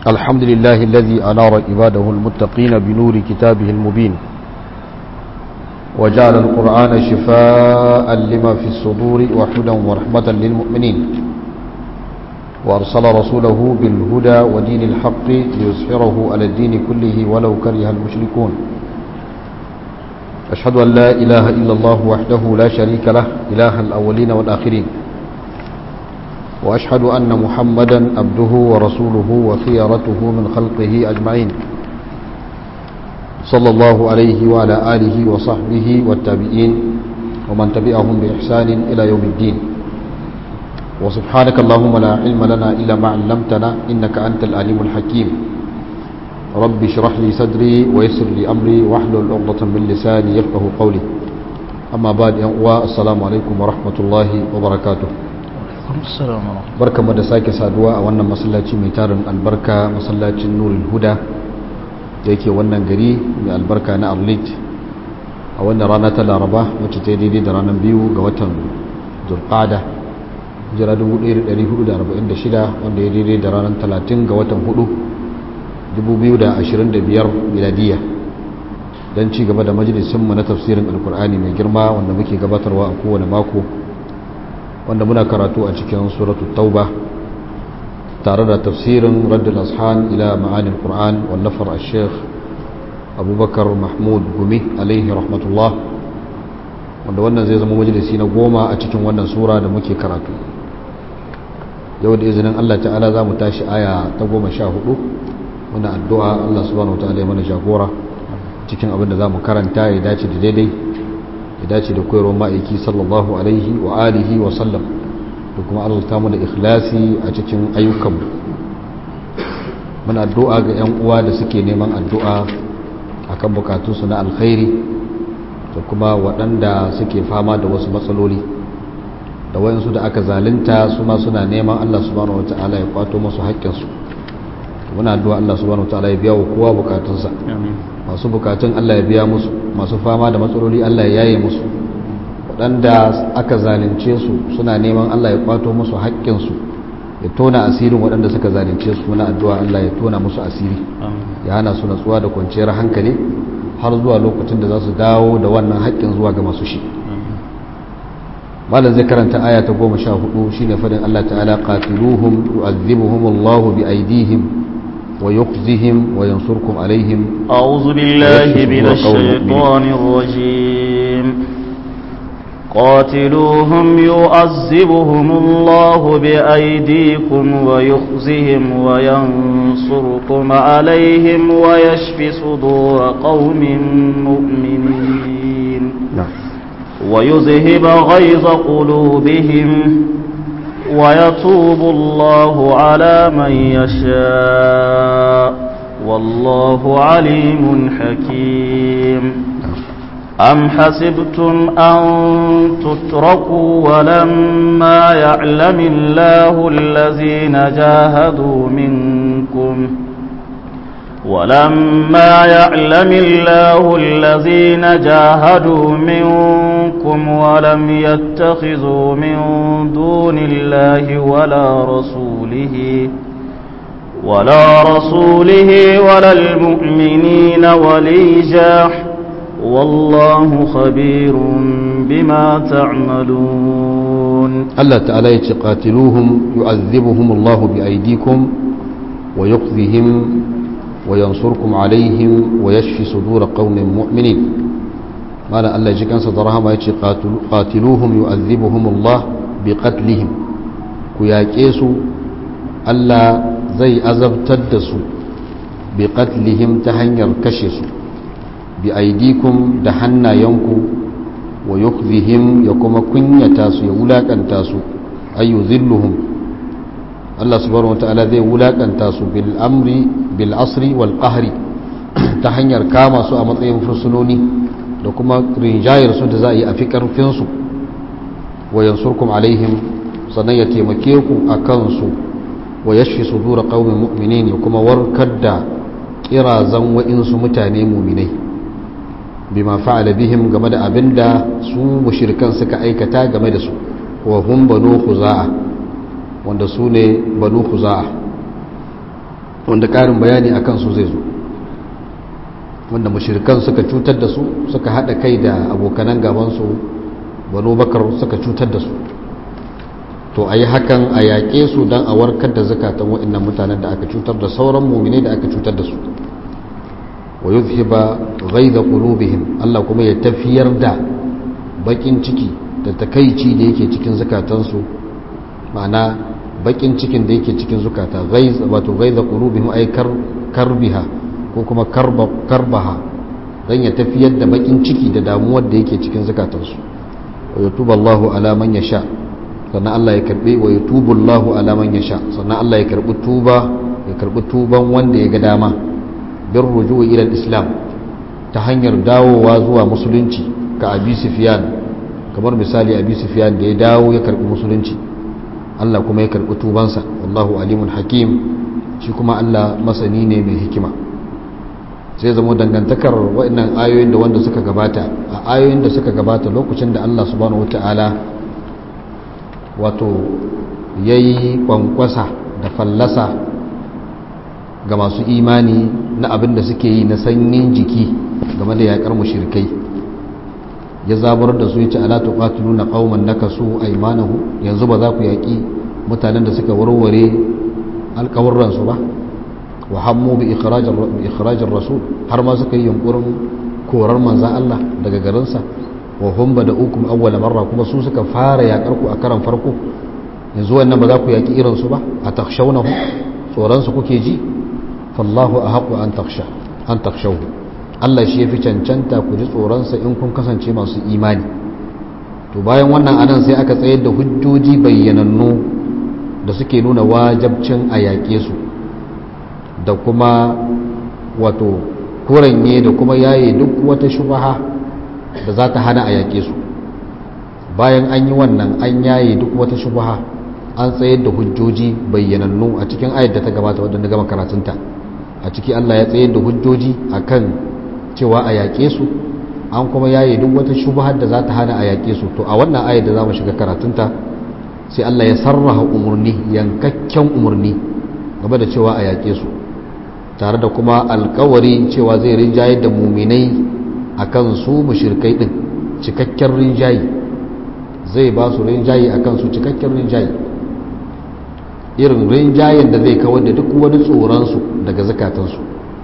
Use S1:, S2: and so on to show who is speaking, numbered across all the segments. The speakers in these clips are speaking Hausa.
S1: الحمد لله الذي أنار عباده المتقين بنور كتابه المبين وجعل القرآن شفاء لما في الصدور وحدا ورحمة للمؤمنين وأرسل رسوله بالهدى ودين الحق ليظهره على الدين كله ولو كره المشركون أشهد أن لا إله إلا الله وحده لا شريك له إله الأولين والآخرين وأشهد أن محمدا عبده ورسوله وخيرته من خلقه أجمعين صلى الله عليه وعلى آله وصحبه والتابعين ومن تبعهم بإحسان إلى يوم الدين وسبحانك اللهم لا علم لنا إلا ما علمتنا إنك أنت العليم الحكيم رب اشرح لي صدري ويسر لي أمري واحلل عقدة من لساني يفقه قولي أما بعد السلام عليكم ورحمة الله وبركاته barka mu da sake saduwa a wannan masallaci mai tarin albarka masallacin nurul huda da yake wannan gari mai albarka na arlit a wannan rana ta laraba wacce ta daidai da ranar biyu ga watan zulqada jira 1446 wanda ya daidai da ranar 30 ga watan 4 2025 miladiya don ci gaba da majalisunmu na tafsirin alkur'ani mai girma wanda muke gabatarwa a kowane mako wanda muna karatu a cikin suratu tauba tare da tafsirin raddul ashan ila ma'anin qur'an wallafar al-sheikh abubakar mahmud gumi alaihi rahmatullah wanda wannan zai zama majalisi na goma a cikin wannan sura da muke karatu yau da izinin allah ta'ala za mu tashi aya ta goma sha hudu muna addu'a allah subhanahu wa ta'ala ya mana jagora cikin abin da za mu karanta ya dace da daidai ya dace da koyarwar ma'aiki sallallahu alaihi wa alihi wa sallam da kuma arzuta mu da ikhlasi a cikin ayyukanmu muna addu'a ga 'yan uwa da suke neman addu'a akan bukatunsu na alkhairi da kuma waɗanda suke fama da wasu matsaloli da wayansu da aka zalunta su ma suna neman Allah subhanahu wata'ala ya kwato musu haƙƙinsu muna addu'a Allah subhanahu wata'ala ya biya wa kowa bukatunsa masu bukatun Allah ya biya musu masu fama da matsaloli Allah ya yaye musu waɗanda aka zalunce su suna neman Allah ya kwato musu haƙƙinsu ya tona asirin waɗanda suka zalunce su muna addu'a Allah ya tona musu asiri ya hana su natsuwa da kwanciyar hankali har zuwa lokacin da za su dawo da wannan haƙƙin zuwa ga masu shi malam zai karanta aya ta goma sha hudu shine fadin Allah ta'ala qatiluhum yu'adhibuhumullahu bi aydihim ويخزهم وينصركم عليهم
S2: أعوذ بالله من الشيطان الرجيم قاتلوهم يعذبهم الله بأيديكم ويخزهم وينصركم عليهم ويشف صدور قوم مؤمنين ويذهب غيظ قلوبهم ويتوب الله على من يشاء والله عليم حكيم أم حسبتم أن تتركوا ولما يعلم الله الذين جاهدوا منكم ولما يعلم الله الذين جاهدوا منكم ولم يتخذوا من دون الله ولا رسوله ولا رسوله ولا المؤمنين وليجا والله خبير بما تعملون
S1: الله تعالى يتقاتلوهم يعذبهم الله بأيديكم ويخذهم وينصركم عليهم ويشفي صدور قوم مؤمنين قال الله يجي كان صدرها ما يجي قاتلوهم يؤذبهم الله بقتلهم كياكيسو الله زي أزب تدسو بقتلهم تهنير كشسو بأيديكم دحنا ينكو ويخذهم يكما كنيا تاسو يولاك أن تاسو أي يذلهم Allah subhanahu wataala zai wulakanta su bil amri bil asri wal qahri ta hanyar kama su a matsayin fursunoni da kuma rinjayar su da za a yi a fi karfin su wa yansurkum alaihim sannan ya taimake ku a kansu wa yashfi sudura qaumin mu'minin ya kuma warkar da kirazan wa'insu mutane mu'minai bima fa'ala bihim game da abinda su mushrikan suka aikata game da su wa hum banu khuza'a wanda su ne banu khuza'a wanda ƙarin bayani a kansu zai zo wanda mashirkan suka cutar da su suka haɗa kai da abokanan gabansu banu bakar suka cutar da su to a yi hakan a yaƙe su don a warkar da zakatan waɗannan mutanen da aka cutar da sauran muminai da aka cutar da su wa yuzhiba ghaiza qulubihim Allah kuma ya tafiyar da bakin ciki da takaici da yake cikin zakatansu ma'ana bakin cikin da yake cikin zukata ghaiz wato ghaiza qulubihim ay kar karbiha ko kuma karba karbaha dan ya tafiyar da bakin ciki da damuwar da yake cikin zakatansu wa yatubu Allahu ala man yasha sannan Allah ya karbi wa yatubu Allahu ala man yasha sannan Allah ya karbi tuba ya karbi tuban wanda ya ga dama bin rujuwa ila islam ta hanyar dawowa zuwa musulunci ka abi sufyan kamar misali abi sufyan da ya dawo ya karbi musulunci Allah kuma ya karbi tubansa wallahu alimun hakim shi kuma Allah masani ne mai hikima sai zama dangantakar waɗannan ayoyin da wanda suka gabata a ayoyin da suka gabata lokacin da Allah subhanahu wataala wato yayi kwankwasa da fallasa ga masu imani na abin da suke yi na sanyin jiki game da yakar mushrikai ya zabar da su yace ala tuqatiluna qauman nakasu aymanahu yanzu ba za ku yaki mutanen da suka warware alƙawurran su ba wa hammu bi ikhrajir bi ikhrajir rasul har ma suka yi yunkurin korar manzon Allah daga garinsa wa hum bada ukum awwal marra kuma su suka fara yakar ku a karan farko yanzu wannan ba za ku yaki irin su ba a takhshawnahu tsoron su kuke ji fallahu ahqqu an takhsha an takhshawhu Allah shi yafi cancanta ku ji tsoron sa in kun kasance masu imani to bayan wannan anan sai aka tsayar da hujjoji bayyanannu da suke nuna wajabcin a yaƙe su da kuma wato kuranye da kuma yaye duk wata shubaha da za ta hana a yaƙe su bayan an yi wannan an yaye duk wata shubaha an tsayar da hujjoji bayyanannu a cikin ayat da ta gabata wadda na gama karatunta a ciki Allah ya tsayar da hujjoji akan cewa a yaƙe su an kuma yaye duk wata shubahar da za ta hana a yaƙe su to a wannan ayat da za mu shiga karatunta sai Allah ya sarraha umarni yankakken umarni game da cewa a yaƙe su tare da kuma alkawari cewa zai rinjaye da muminai akan su mushirkai din cikakken rinjaye zai ba su rinjaye akan su cikakken rinjaye irin rinjayen da zai kawar da duk wani tsoronsu daga zakatansu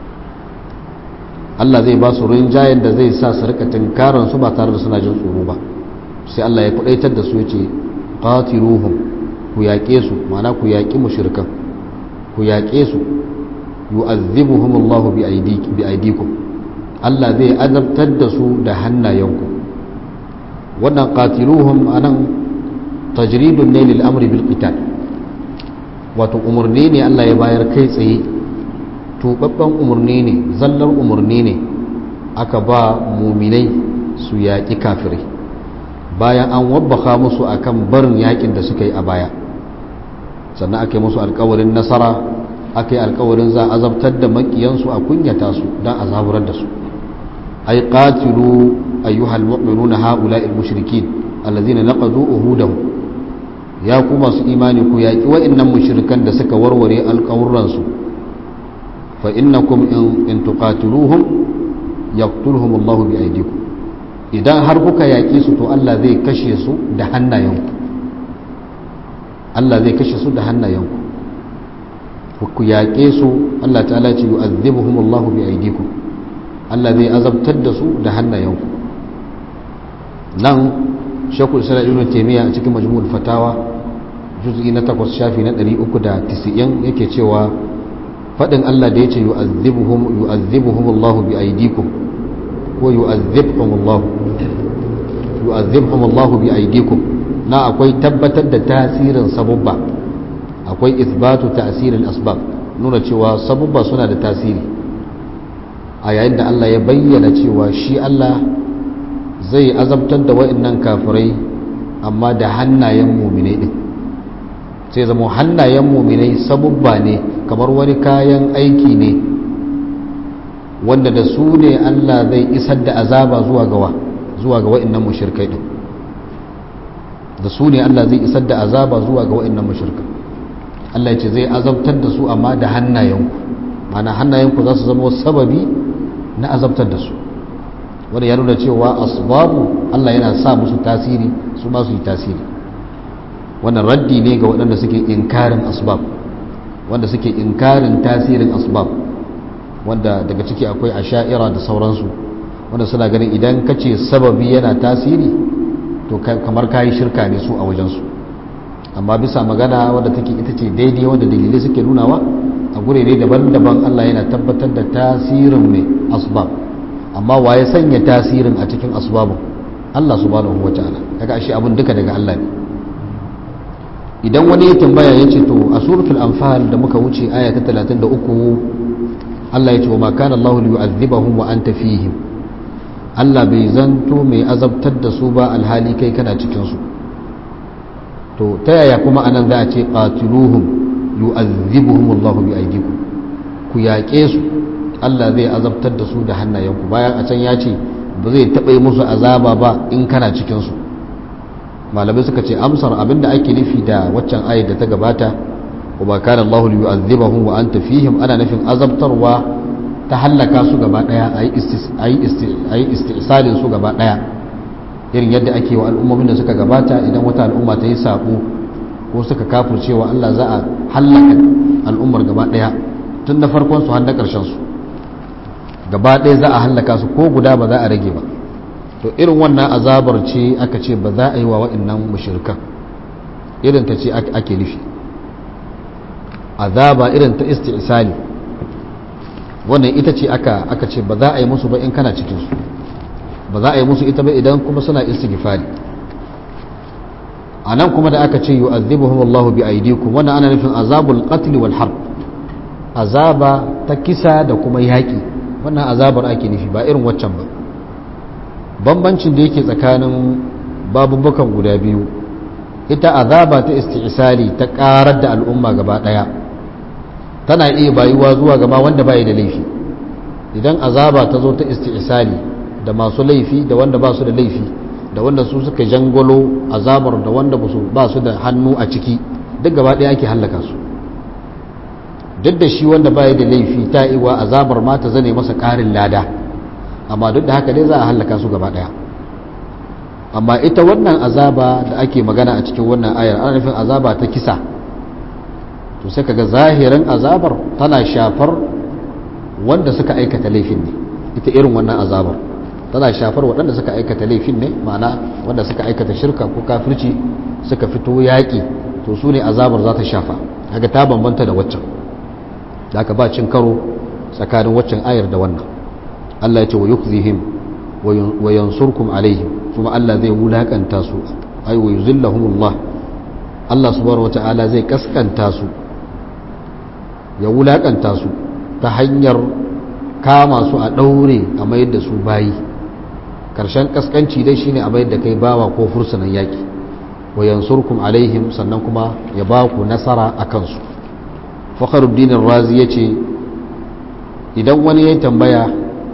S1: Allah zai ba su rinjayen da zai sa su rika tunkaransu ba tare da suna jin tsoro ba sai Allah ya kudaitar da su ya ce qatiluhum ku yaƙe su ma'ana ku yaƙi mushrikan ku yaƙe su yu'azzibuhum Allahu bi bi aydikum Allah zai azabtar da su da hannayenku wannan qatiluhum anan tajridun ne lil amri bil qital wato umarni ne Allah ya bayar kai tsaye tubabban umarni ne zallar umarni ne aka ba muminai su yaƙi kafirai bayan an wabbaka musu akan barin yaƙin da suka yi a baya sannan aka yi musu alkawarin nasara aka yi alkawarin za a azabtar da makiyansu a kunyata su don a zaburar da su ai qatilu ayyuhal mu'minuna ha'ula'il mushrikin allazina naqadu uhudahum ya ku masu imani ku yaƙi wa'innan mushrikan da suka warware alƙawurransu fa innakum in in tuqatiluhum yaqtuluhum Allah bi aydikum idan har kuka yaƙe su to Allah zai kashe su da hannayenku Allah zai kashe su da hannayenku ku yaƙe su Allah ta'ala ce yu'adhibuhum Allah bi aydikum Allah zai azabtar da su da hannayenku nan shakul isra ibn taymiya a cikin majmu'ul fatawa juz'i na 8 shafi na 390 yake cewa fadin Allah da yace yu'adhibuhum yu'adhibuhum Allah bi aydikum ko yu'adhibuhum Allah yu'adhibuhum Allah bi aydikum na akwai tabbatar da tasirin sabubba akwai isbatu tasirin asbab nuna cewa sabubba suna da tasiri a yayin da Allah ya bayyana cewa shi Allah zai azabtar da wa'annan kafirai amma da hannayen muminai din sai zama hannayen muminai sabubba ne kamar wani kayan aiki ne wanda da su ne Allah zai isar da azaba zuwa gawa zuwa ga wa'annan mushrikai din da su ne Allah zai isar da azaba zuwa ga wa'annan mushrikai Allah ya ce zai azabtar da su amma da hannayenku mana hannayenku za su zama sababi na azabtar da su wanda ya nuna cewa asbabu Allah yana sa musu tasiri su ma su yi tasiri wannan raddi ne ga waɗanda suke inkarin asbab wanda suke inkarin tasirin asbab wanda daga ciki akwai asha'ira da sauransu wanda suna ganin idan ka ce sababi yana tasiri to kamar kayi shirka ne su a wajensu amma bisa magana wadda take ita ce daidai wadda dalilai suke nunawa a gurere daban-daban Allah yana tabbatar da tasirin mai asbab amma wa ya sanya tasirin a cikin asbabun Allah subhanahu wa ta'ala kaga ashe abun duka daga Allah ne idan wani ya tambaya ya ce to a suratul anfal da muka wuce aya ta 33 Allah ya ce wa ma kana Allah liyu'adhibahum wa anta fihim Allah bai zanto mai azabtar da su ba alhali kai kana cikin su to ta yaya kuma anan za a ce qatiluhum yu'adhibuhum Allah bi aydikum ku yaƙe su Allah zai azabtar da su da hannayenku bayan a can ya ce ba zai taɓa yi musu azaba ba in kana cikin su malamai suka ce amsar abinda ake nufi da waccan ayat da ta gabata wa ba kana Allah yu'adhibuhum wa anta fihim ana nufin azabtarwa ta hallaka su gaba daya ayi istisalin su gaba daya irin yadda ake wa al'ummomin da suka gabata idan wata al'umma ta yi sabo ko suka kafircewa Allah za a hallaka al'ummar gaba daya tun da farkon su har na karshen su gaba daya za a hallaka su ko guda ba za a rage ba to irin wannan azabar ce aka ce ba za a yi wa wa'annan mushrikan irin ta ce ake nufi azaba irin ta isti'sali wannan ita ce aka aka ce ba za a yi musu ba in kana cikin su ba za a yi musu ita ba idan kuma suna istighfari anan kuma da aka ce yu'adhibuhum Allahu bi aydikum wannan ana nufin azabul qatl wal harb azaba ta kisa da kuma yaki wannan azabar ake nufi ba irin waccan ba bambancin da yake tsakanin babubukan guda biyu ita azaba ta isti'sali ta karar da al'umma gaba daya tana iya bayuwa zuwa gaba wanda bai da laifi idan azaba ta zo ta isti'sali da masu laifi da wanda ba su da laifi da wanda su suka jangolo azabar da wanda ba su da hannu a ciki duk gaba daya ake hallaka su duk da shi wanda bai da laifi ta iwa azabar ma ta zane masa karin lada amma duk da haka dai za a hallaka su gaba daya amma ita wannan azaba da ake magana a cikin wannan ayar ana nufin azaba ta kisa to sai kaga zahirin azabar tana shafar wanda suka aikata laifin ne ita irin wannan azabar tana shafar waɗanda suka aikata laifin ne ma'ana wanda suka aikata shirka ko kafirci suka fito yaƙi to su ne azabar za ta shafa kaga ta bambanta da waccan da aka ba cin karo tsakanin waccan ayar da wannan Allah ya ce wa yukzihim wa yansurkum alaihim kuma Allah zai wulakanta su ai wa yuzillahumullah Allah subhanahu wata'ala zai kaskanta su ya wulakanta su ta hanyar kama su a daure a mayar da su bayi karshen kaskanci dai shine a mayar da kai bawa ko fursunan yaki wa yansurkum alaihim sannan kuma ya ba ku nasara a kansu fakhruddin razi yace idan wani ya tambaya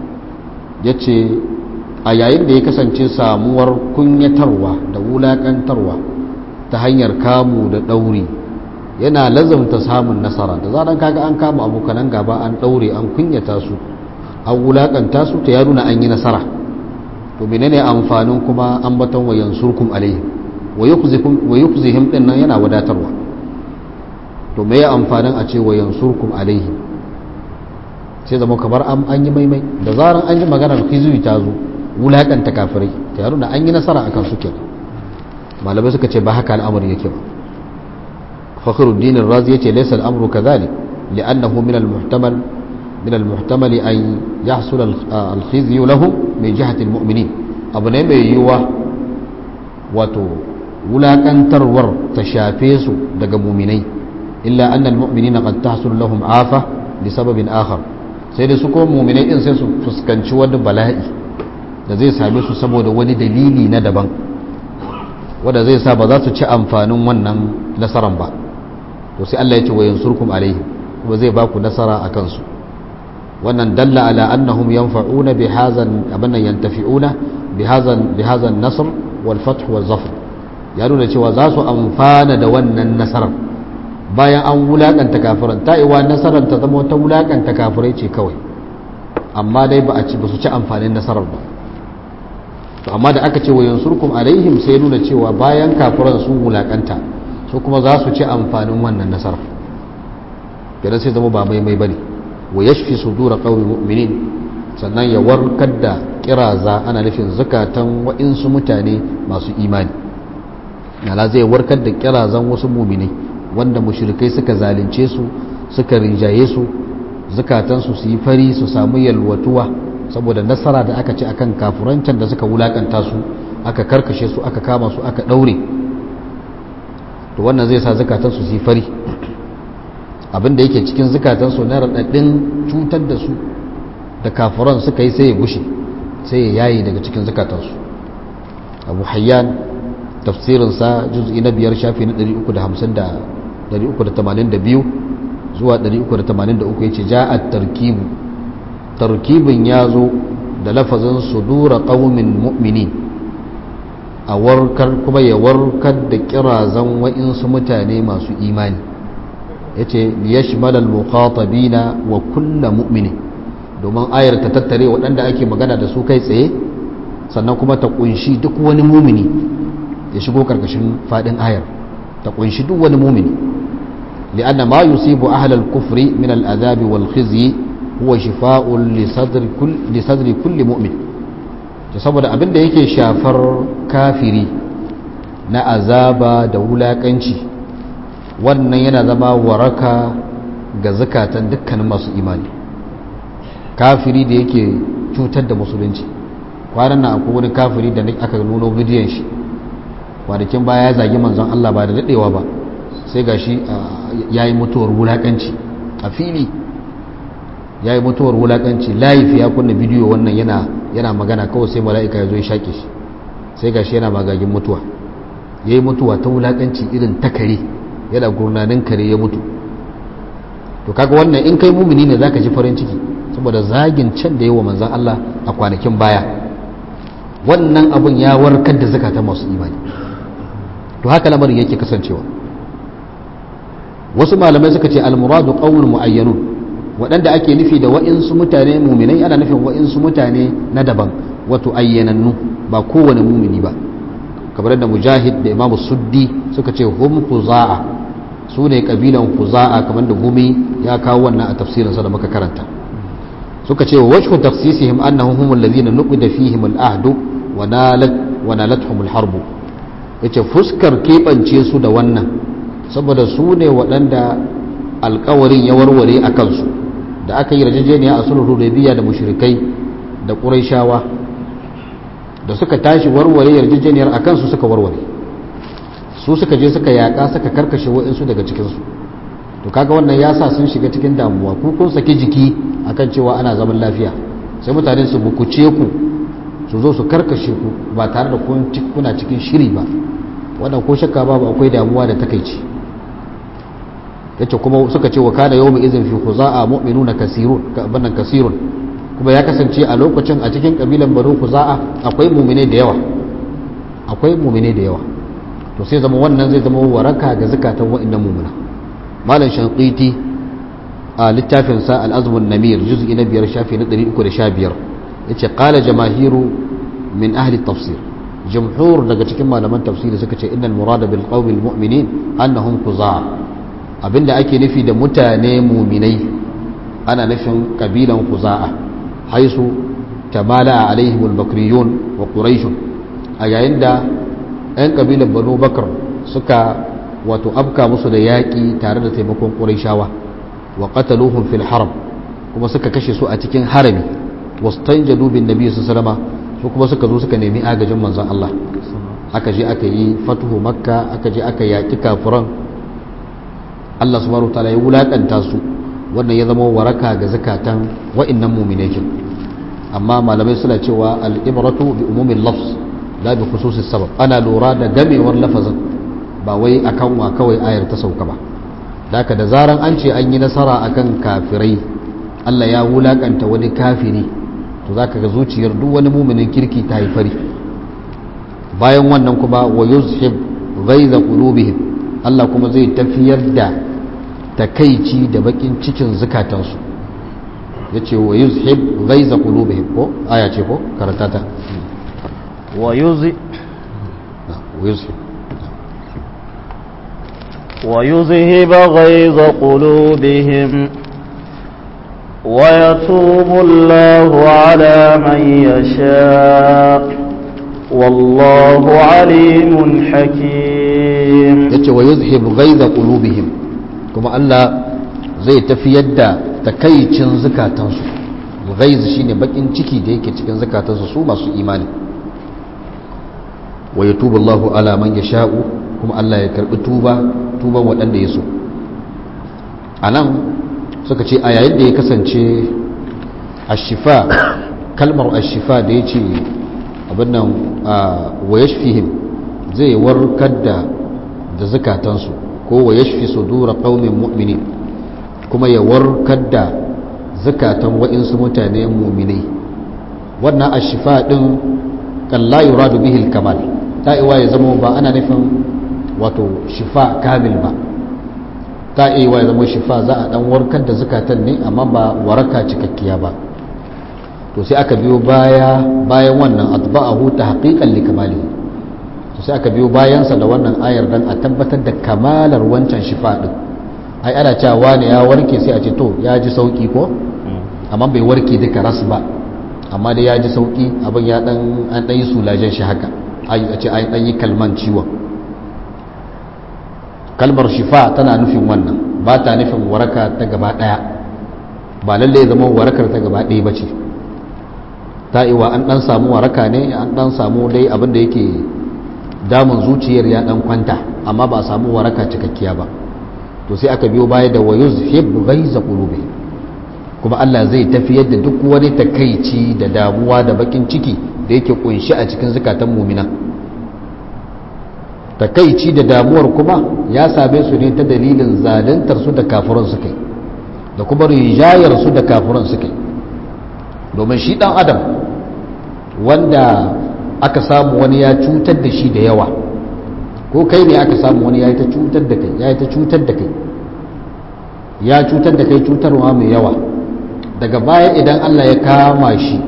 S1: yace a yayin da ya kasance samuwar kunyatarwa da wulakantarwa ta hanyar kamu da ɗauri yana lazumta samun nasara da zaran kaga an kama abokanan gaba an ɗaure an kunyata su an wulakanta su ta ya nuna an yi nasara to menene amfanin kuma an baton wa yansurkum alaihim wa yukzihim din nan yana wadatarwa to me ya amfanin a ce wa yansurkum alaihim sai zama kamar an yi maimai da zaran an yi maganar hizbi ta zo wulakanta kafirai ta yaro da an yi nasara akan su kenan malamai suka ce ba haka al'amari yake ba fakhruddin razi yace laysa al'amru kadhalik li'annahu min al-muhtamal min al-muhtamal an yahsul al-khizyu lahum min jihati al-mu'minin abu ne mai yiwuwa wato wulakantarwar ta shafe su daga muminai illa anna al-mu'minina qad tahsul lahum afa li sababin akhar sai da su ko muminai din sai su fuskanci wani bala'i da zai same su saboda wani dalili na daban wanda zai sa ba za su ci amfanin wannan nasaran ba to sai Allah ya ce wa yansurkum alaihim kuma zai ba ku nasara a kansu wannan dalla ala annahum yanfa'una bi hazan abanna yantafi'una bi hazan bi hazan nasr wal fath wal zafr ya nuna cewa za su amfana da wannan nasarar bayan an wulakanta kafiran ta iwa nasarar ta zama wata wulakanta kafirai ce kawai amma dai ba a ci ba su ci amfanin nasarar ba to amma da aka ce wa yansurkum alaihim sai nuna cewa bayan kafiran sun wulakanta su kuma za su ci amfanin wannan nasarar kenan sai zama ba mai mai bane wa yashfi sudura qaumi mu'minin sannan ya warkar da kiraza ana nufin zakatan wa'insu mutane masu imani yana zai warkar da kirazan wasu muminai wanda mushrikai suka zalunce su suka rinjaye su zukatansu su yi fari su samu yalwatuwa saboda nasara da aka ci akan kafurancan da suka wulakanta su aka karkashe su aka kama su aka daure to wannan zai sa zukatansu su yi fari abinda yake cikin zukatansu na raɗaɗin cutar da su da kafuran suka yi sai ya gushe sai ya yayi daga cikin zukatansu abu hayyan tafsirinsa juz'i na biyar shafi na 382 zuwa 383 ya ce ja a tarkibu tarkibin ya zo da lafazin sudura ƙaumin mu'mini a warkar kuma ya warkar da kirazan wa'insu mutane masu imani ya ce liyashmalal mukhatabina wa kulla mu'mini domin ayar ta tattare waɗanda ake magana da su kai tsaye sannan kuma ta kunshi duk wani mumini ya shigo karkashin fadin ayar ta kunshi duk wani mumini li'anna ma yusibu ahlal kufri min al'azabi wal khizyi huwa shifa'un li sadri kull li sadri kulli mu'min to saboda abin da yake shafar kafiri na azaba da wulakanci wannan yana zama waraka ga zakatan dukkanin masu imani kafiri da yake cutar da musulunci kwanan nan akwai wani kafiri da aka nuno bidiyon shi kwanakin baya ya zagi manzon Allah ba da daɗewa ba sai ga shi ya yi mutuwar wulaƙanci a fili ya yi mutuwar wulaƙanci laifi ya kunna bidiyo wannan yana yana magana kawai sai mala'ika ya zo ya shaƙe shi sai ga shi yana magagin mutuwa ya yi mutuwa ta wulaƙanci irin ta kare yana gurnanin kare ya mutu to kaga wannan in kai mumini ne zaka ji farin ciki saboda zagin can da yawa manzon Allah a kwanakin baya wannan abun ya warkar da zakatan masu imani to haka lamarin yake kasancewa wasu malamai suka ce almuradu qawlun muayyanun waɗanda ake nufi da wa'insu mutane muminai ana nufin wa'insu mutane na daban wato ayyanannu ba kowane mumini ba kamar da mujahid da imamu suddi suka ce hum kuza'a su ne kabilan kuza'a kamar da gumi ya kawo wannan a tafsirinsa da muka karanta suka ce wa wajhu tafsisihim annahum humul ladhina nuqida fihim al-ahdu wa nalat wa nalathum al-harb yace fuskar kebance su da wannan saboda su ne waɗanda alkawarin ya warware a kansu da aka yi rajajeniya a sulhu hudaybiya da mushrikai da quraishawa da suka tashi warware yarjejeniyar a kansu suka warware su suka je suka yaƙa suka karkashe wa'insu daga cikinsu to kaga wannan ya sa sun shiga cikin damuwa ku kun saki jiki akan cewa ana zaman lafiya sai mutane su bukuce ku su zo su karkashe ku ba tare da kuna cikin shiri ba wannan ko shakka babu akwai damuwa da takaici yace kuma suka ce wa kana yawmi izin fi khuza'a mu'minuna kasirun bannan kasirun kuma ya kasance a lokacin a cikin kabilan banu khuza'a akwai mu'mine da yawa akwai mu'mine da yawa to sai zama wannan zai zama waraka ga zakatan wa'annan mu'mina malam shanqiti a littafin sa al-azmun namir juz'i na biyar shafi na 315 yace qala jamaahiru min ahli tafsir jumhur daga cikin malaman tafsiri suka ce innal murada bil qawmi mu'minin annahum khuza'a abinda ake nufi da mutane muminai ana nufin kabilan khuza'a haisu tamala alaihim al-bakriyun wa quraish a yayin da 'yan kabilan banu bakar suka wato afka musu da yaƙi tare da taimakon quraishawa wa qataluhum fil haram kuma suka kashe su a cikin harami wastanjadu bin nabi sallallahu alaihi su kuma suka zo suka nemi agajin manzon Allah aka je aka yi fatuhu makka aka je aka yaƙi kafiran Allah subhanahu wataala ya wulakanta su wannan ya zama waraka ga zakatan wa'annan mu'minai amma malamai suna cewa al-ibratu bi umumin lafz la bi khususis sabab ana lura da gamewar lafazin ba wai akan wa kawai ayar ta sauka ba daka da zaran an ce an yi nasara akan kafirai Allah ya wulakanta wani kafiri to zaka ga zuciyar duk wani mu'minin kirki ta yi fari bayan wannan kuma wa yuzhib ghaiza qulubihim Allah kuma zai tafiyar da takaici da bakin cikin zukatansu ya ce wa yuzhib ghaiza qulubihim ko aya ce ko karanta ta
S2: wa yuzi
S1: wa yuzhib
S2: ويذهب غيظ قلوبهم ويتوب الله على من يشاء والله عليم حكيم
S1: yace wa yuzhib ghaiza qulubihim kuma Allah zai tafiyar da takaicin zukatansu ghaiz shine bakin ciki da yake cikin zukatansu su masu imani wa yatubu Allahu ala man yasha'u kuma Allah ya karbi tuba tuban waɗanda ya so anan suka ce a yayin da ya kasance ashifa kalmar ashifa da ya ce abin nan wa yashfihim zai warkar da da zukatansu ko wa yashfi sudura qaumin mu'minin kuma ya warkar da zukatan wa'insu mutane mu'minai wannan ashifa din kan la yuradu bihi al-kamal ta iwa ya zama ba ana nufin wato shifa kamil ba ta iwa ya zama shifa za a dan warkar da zukatan ne amma ba waraka cikakkiya ba to sai aka biyo baya bayan wannan atba'ahu tahqiqan li kamalihi to sai aka biyo bayansa da wannan ayar dan a tabbatar da kamalar wancan shifa din ai ana cewa ne ya warke sai a ce to ya ji sauki ko amma bai warke duka ras ba amma dai ya ji sauki abin ya dan an dan yi sulajen shi haka ai a ce ai dan yi kalman ciwon kalmar shifa tana nufin wannan ba ta nufin waraka ta gaba daya ba lalle zama warakar ta gaba daya bace ta iwa an dan samu waraka ne an dan samu dai abin da yake damun zuciyar ya dan kwanta amma ba a samu waraka cikakkiya ba to sai aka biyo baya da wayuz hib ghaiza qulubi kuma Allah zai tafiyar da duk wani takaici da damuwa da bakin ciki da yake kunshi a cikin zakatan mu'mina takaici da damuwar kuma ya same su ne ta dalilin zaluntar su da kafiran su kai da kuma rijayar su da kafiran su kai domin shi dan adam wanda aka samu wani ya cutar da shi da yawa ko kai ne aka samu wani ya yi ta cutar da kai ya yi ta cutar da kai ya cutar da kai cutarwa mai yawa daga baya idan Allah ya kama shi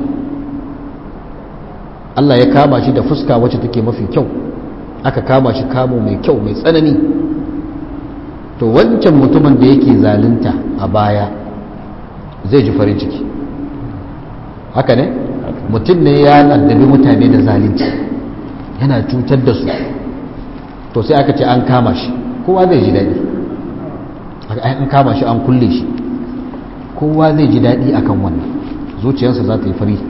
S1: Allah ya kama shi da fuska wacce take mafi kyau aka kama shi kamo mai kyau mai tsanani to wancan mutumin da yake zalunta a baya zai ji farin ciki haka ne mutum ne ya addabi mutane da zalunci yana cutar da su to sai aka ce an kama shi kowa zai ji daɗi an kama shi an kulle shi kowa zai ji daɗi akan wannan zuciyarsa za ta yi fari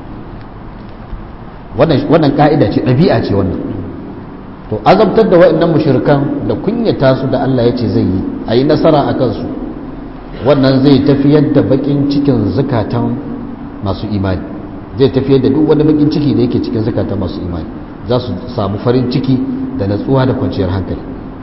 S1: wannan ka'ida ce ɗabi'a ce wannan to azabtar da waɗannan mushrikan da kunyata su da Allah ya ce zai yi a yi nasara a kansu wannan zai tafiyar da bakin cikin zukatan masu imani zai tafiyar da duk wani bakin ciki da yake cikin zukatan masu imani za su samu farin ciki da natsuwa da kwanciyar hankali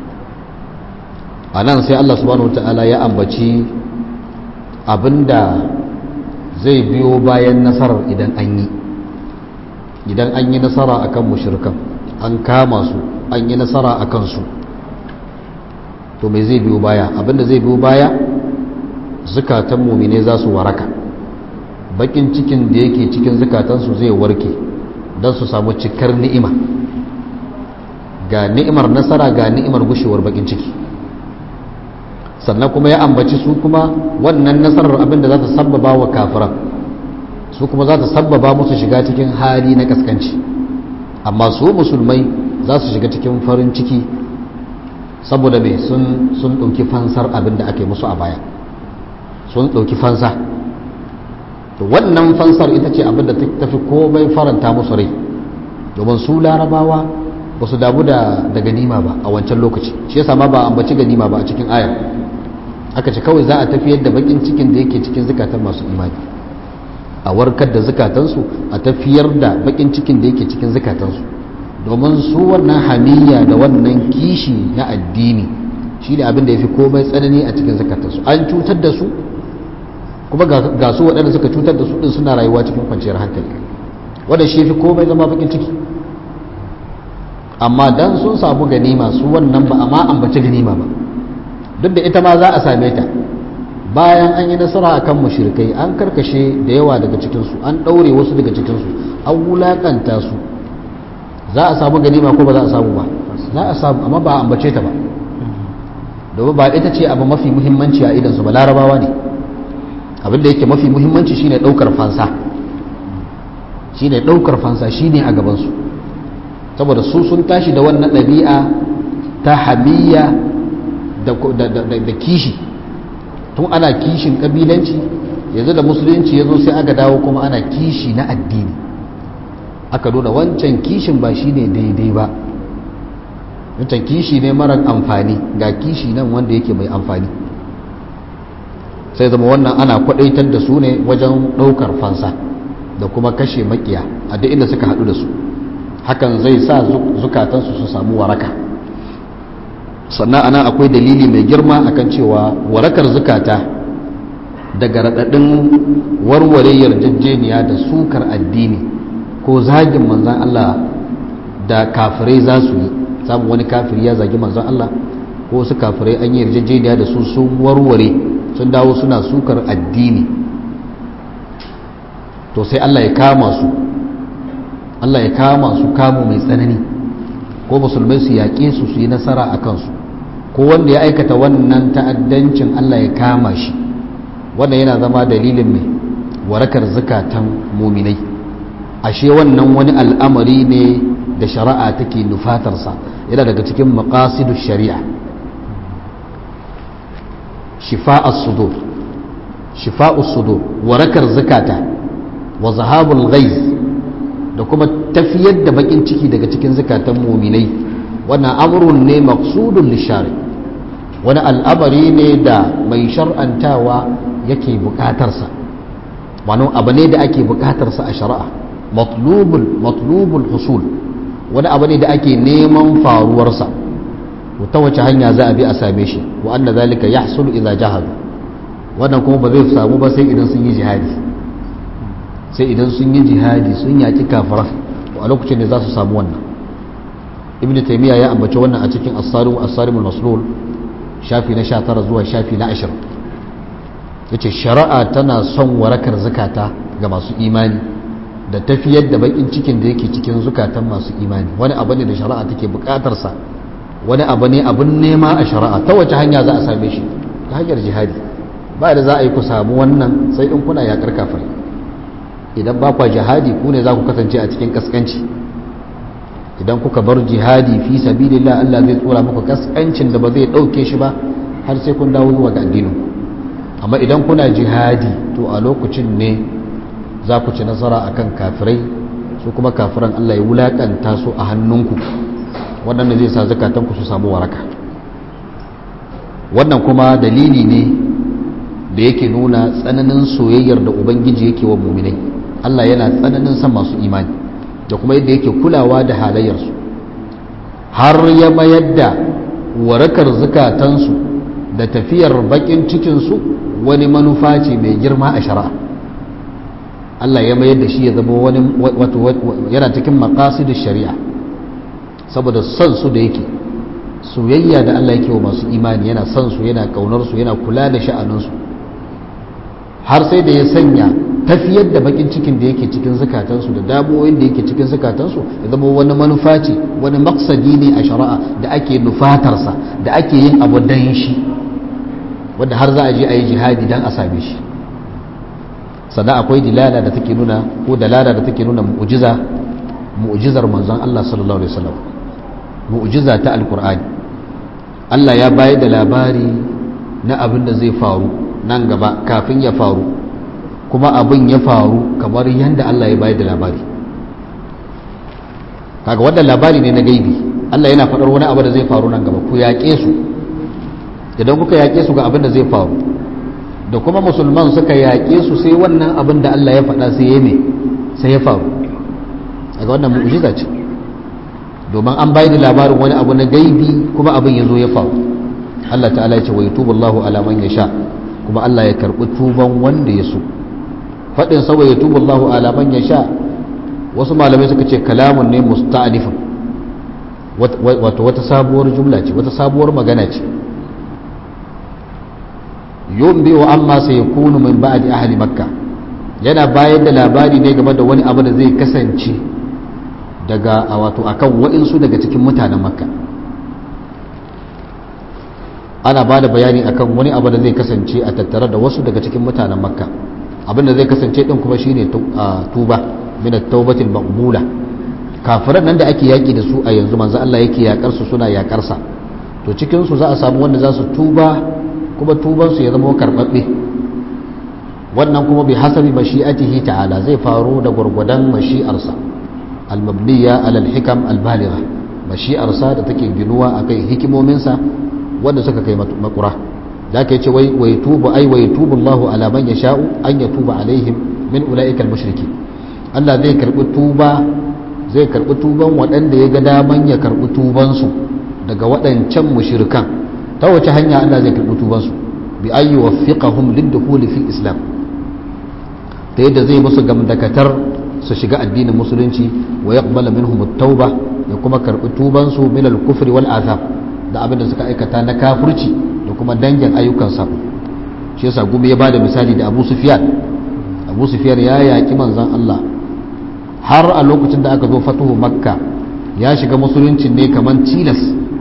S1: a nan sai Allah subhanahu wata'ala ya ambaci abinda zai biyo bayan nasarar idan an yi idan an yi nasara akan mushrikan an kama su an yi nasara a kansu to mai zai biyo baya abinda zai biyo baya zukatan mumine za su waraka bakin cikin da yake cikin zukatansu zai warke don su samu cikar ni'ima ga ni'imar nasara ga ni'imar gushewar bakin ciki sannan kuma ya ambaci su kuma wannan nasarar abinda za ta sabbaba wa kafiran su kuma za ta sabbaba musu shiga cikin hali na kaskanci amma su musulmai za su shiga cikin farin ciki saboda mai sun ɗauki fansar abin da ake musu a baya sun ɗauki fansa to wannan fansar ita ce abin da ta fi komai faranta musu rai domin su larabawa ba su damu da ganima ba a wancan lokaci shi yasa ma ba ambaci ganima ba a cikin ayar aka ce kawai za a tafiyar da bakin cikin da yake cikin zukatan masu imani a warkar da zukatansu a tafiyar da bakin cikin da yake cikin zukatansu domin su wannan hamiyya da wannan kishi na addini shi ne abin da ya fi komai tsanani a cikin zukatansu an cutar da su kuma ga su waɗanda suka cutar da su ɗin suna rayuwa cikin kwanciyar hankali wanda shi fi komai zama bakin ciki amma dan sun samu ganima su wannan ba amma ambaci ganima ba duk da ita ma za a same ta bayan an yi nasara akan mushrikai an karkashe da yawa daga cikinsu an ɗaure wasu daga cikinsu an wulaƙanta su za a samu ganima ko ba za a samu ba za a samu amma ba a ambace ta ba domin ba ita ce abu mafi muhimmanci a idansu ba larabawa ne abin da yake mafi muhimmanci shine ɗaukar fansa shine ɗaukar fansa shine a gabansu saboda su sun tashi da wannan ɗabi'a ta hamiyya da kishi tun ana kishin ƙabilanci yanzu da musulunci ya zo sai aka dawo kuma ana kishi na addini aka nuna wancan kishin ba shi ne daidai ba wancan kishi ne marar amfani ga kishi nan wanda yake mai amfani sai zama wannan ana kwadaitar da su ne wajen ɗaukar fansa da kuma kashe makiya a duk inda suka haɗu da su hakan zai sa zukatansu su samu waraka sannan ana akwai dalili mai girma akan cewa warakar zukata daga raɗaɗin warware yarjejeniya da sukar addini ko zagin manzan Allah da kafirai za su yi samun wani kafiri ya zagi manzan Allah ko wasu kafirai an yi yarjejeniya da su sun warware sun dawo suna sukar addini to sai Allah ya kama su Allah ya kama su kamu mai tsanani ko musulmai su yaƙe su su yi nasara a kansu ko wanda ya aikata wannan ta'addancin Allah ya kama shi wannan yana zama dalilin mai warakar zukatan muminai ashe wannan wani al'amari ne da shari'a take nufatarsa yana daga cikin maqasidu shari'a shifa'us sudur shifa'us sudur warakar zakata wa zahabul ghaiz da kuma tafiyar da bakin ciki daga cikin zakatan muminai wannan amrun ne maqsudun lishari wani al'amari ne da mai shar'antawa yake bukatarsa wani abu ne da ake bukatarsa a shari'a matlubul matlubul husul wani abu ne da ake neman faruwarsa ta wace hanya za a bi a same shi wa anna zalika yahsulu idza jahadu wannan kuma ba zai samu ba sai idan sun yi jihadi sai idan sun yi jihadi sun yaki kafara a lokacin da za su samu wannan ibnu taymiya ya ambaci wannan a cikin as-sarim as-sarimul maslul shafi na 19 zuwa shafi na 20 yace shari'a tana son warakar zakata ga masu imani da tafiyar da bakin cikin da yake cikin zukatan masu imani wani abu ne da shari'a take bukatar sa wani abu ne abun nema a shari'a ta wace hanya za a same shi ta hanyar jihadi ba da za a yi ku samu wannan sai in kuna yakar kafir idan ba kwa jihadi ku ne za ku kasance a cikin kaskanci idan kuka bar jihadi fi sabilillah Allah zai tsora muku kaskancin da ba zai dauke shi ba har sai kun dawo zuwa ga addinin amma idan kuna jihadi to a lokacin ne za ku ci nasara akan kafirai su kuma kafiran Allah ya wulakanta su a hannunku wannan zai sa zakatanku su samu waraka wannan kuma dalili ne da yake nuna tsananin soyayyar da ubangiji yake wa muminai Allah yana tsananin san masu imani da kuma yadda yake kulawa da halayyarsu har ya mayar da warakar zukatansu da tafiyar bakin cikinsu wani manufa ce mai girma a shari'a Allah ya mayar da shi ya zama wani yana cikin maqasidus shari'a saboda son su da yake soyayya da Allah yake wa masu imani yana son su yana kaunar su yana kula da sha'aninsu har sai da ya sanya tafiyar da bakin cikin da yake cikin zukatansu da damuwoyin da yake cikin zukatansu ya zama wani manufa ce wani maksadi ne a shari'a da ake nufatarsa da ake yin abu dan shi wanda har za a je a yi jihadi dan a same shi sannan akwai dilala da take nuna ko dalala da take nuna mu'jiza mu'jizar manzon Allah sallallahu alaihi wasallam mu'jiza ta alqur'ani Allah ya bayar da labari na abin da zai faru nan gaba kafin ya faru kuma abin ya faru kamar yadda Allah ya bayar da labari kaga wannan labari ne na gaibi Allah yana faɗar wani abu da zai faru nan gaba ku yaƙe su idan kuka yaƙe su ga abin da zai faru da kuma musulman suka yaƙe su sai wannan abin da Allah ya faɗa sai ya me sai ya faru daga wannan mu'jiza ce domin an bayar da labarin wani abu na gaibi kuma abin ya zo ya faru Allah ta'ala ya ce wa yutubu Allahu ala man yasha kuma Allah ya karbi tuban wanda ya so fadin sa wa yutubu Allahu ala man yasha wasu malamai suka ce kalamun ne musta'anifin wato wata sabuwar jumla ce wata sabuwar magana ce yunbi wa amma sayakunu min ba'di ahli makka yana bayar da labari ne game da wani abu da zai kasance daga wato akan wa'insu daga cikin mutanen makka ana ba da bayani akan wani abu da zai kasance a tattare da wasu daga cikin mutanen makka abin da zai kasance din kuma shine tuba min at-taubatil maqbula kafiran nan da ake yaki da su a yanzu manzo Allah yake yakar su suna yakar sa to cikin su za a samu wanda za su tuba kuma tuban su ya zama karbabbe wannan kuma bi hasabi mashi'atihi ta'ala zai faro da gurgudan mashi'arsa al-mabniya ala al-hikam al-baligha mashi'arsa da take ginuwa akai hikimominsa wanda suka kai makura da aka ce wai wai tubu ai wai tubu Allah ala man yasha'u an yatuba alaihim min ulaika al-mushriki Allah zai karbi tuba zai karbi tuban waɗanda ya ga daman ya karbi tuban su daga waɗancan mushrikan ta wace hanya Allah zai karbi tuban su bi ayyi waffiqahum lid-dukhul fi islam ta yadda zai musu gamdakatar su shiga addinin musulunci wa yaqbala minhum at-tauba ya kuma karbi tuban su min al-kufri wal azab da abin da suka aikata na kafirci da kuma dangin ayyukan sabo shi yasa gumi ya bada misali da Abu Sufyan Abu Sufyan ya yaki manzon Allah har a lokacin da aka zo fatuhu Makka ya shiga musulunci ne kaman tilas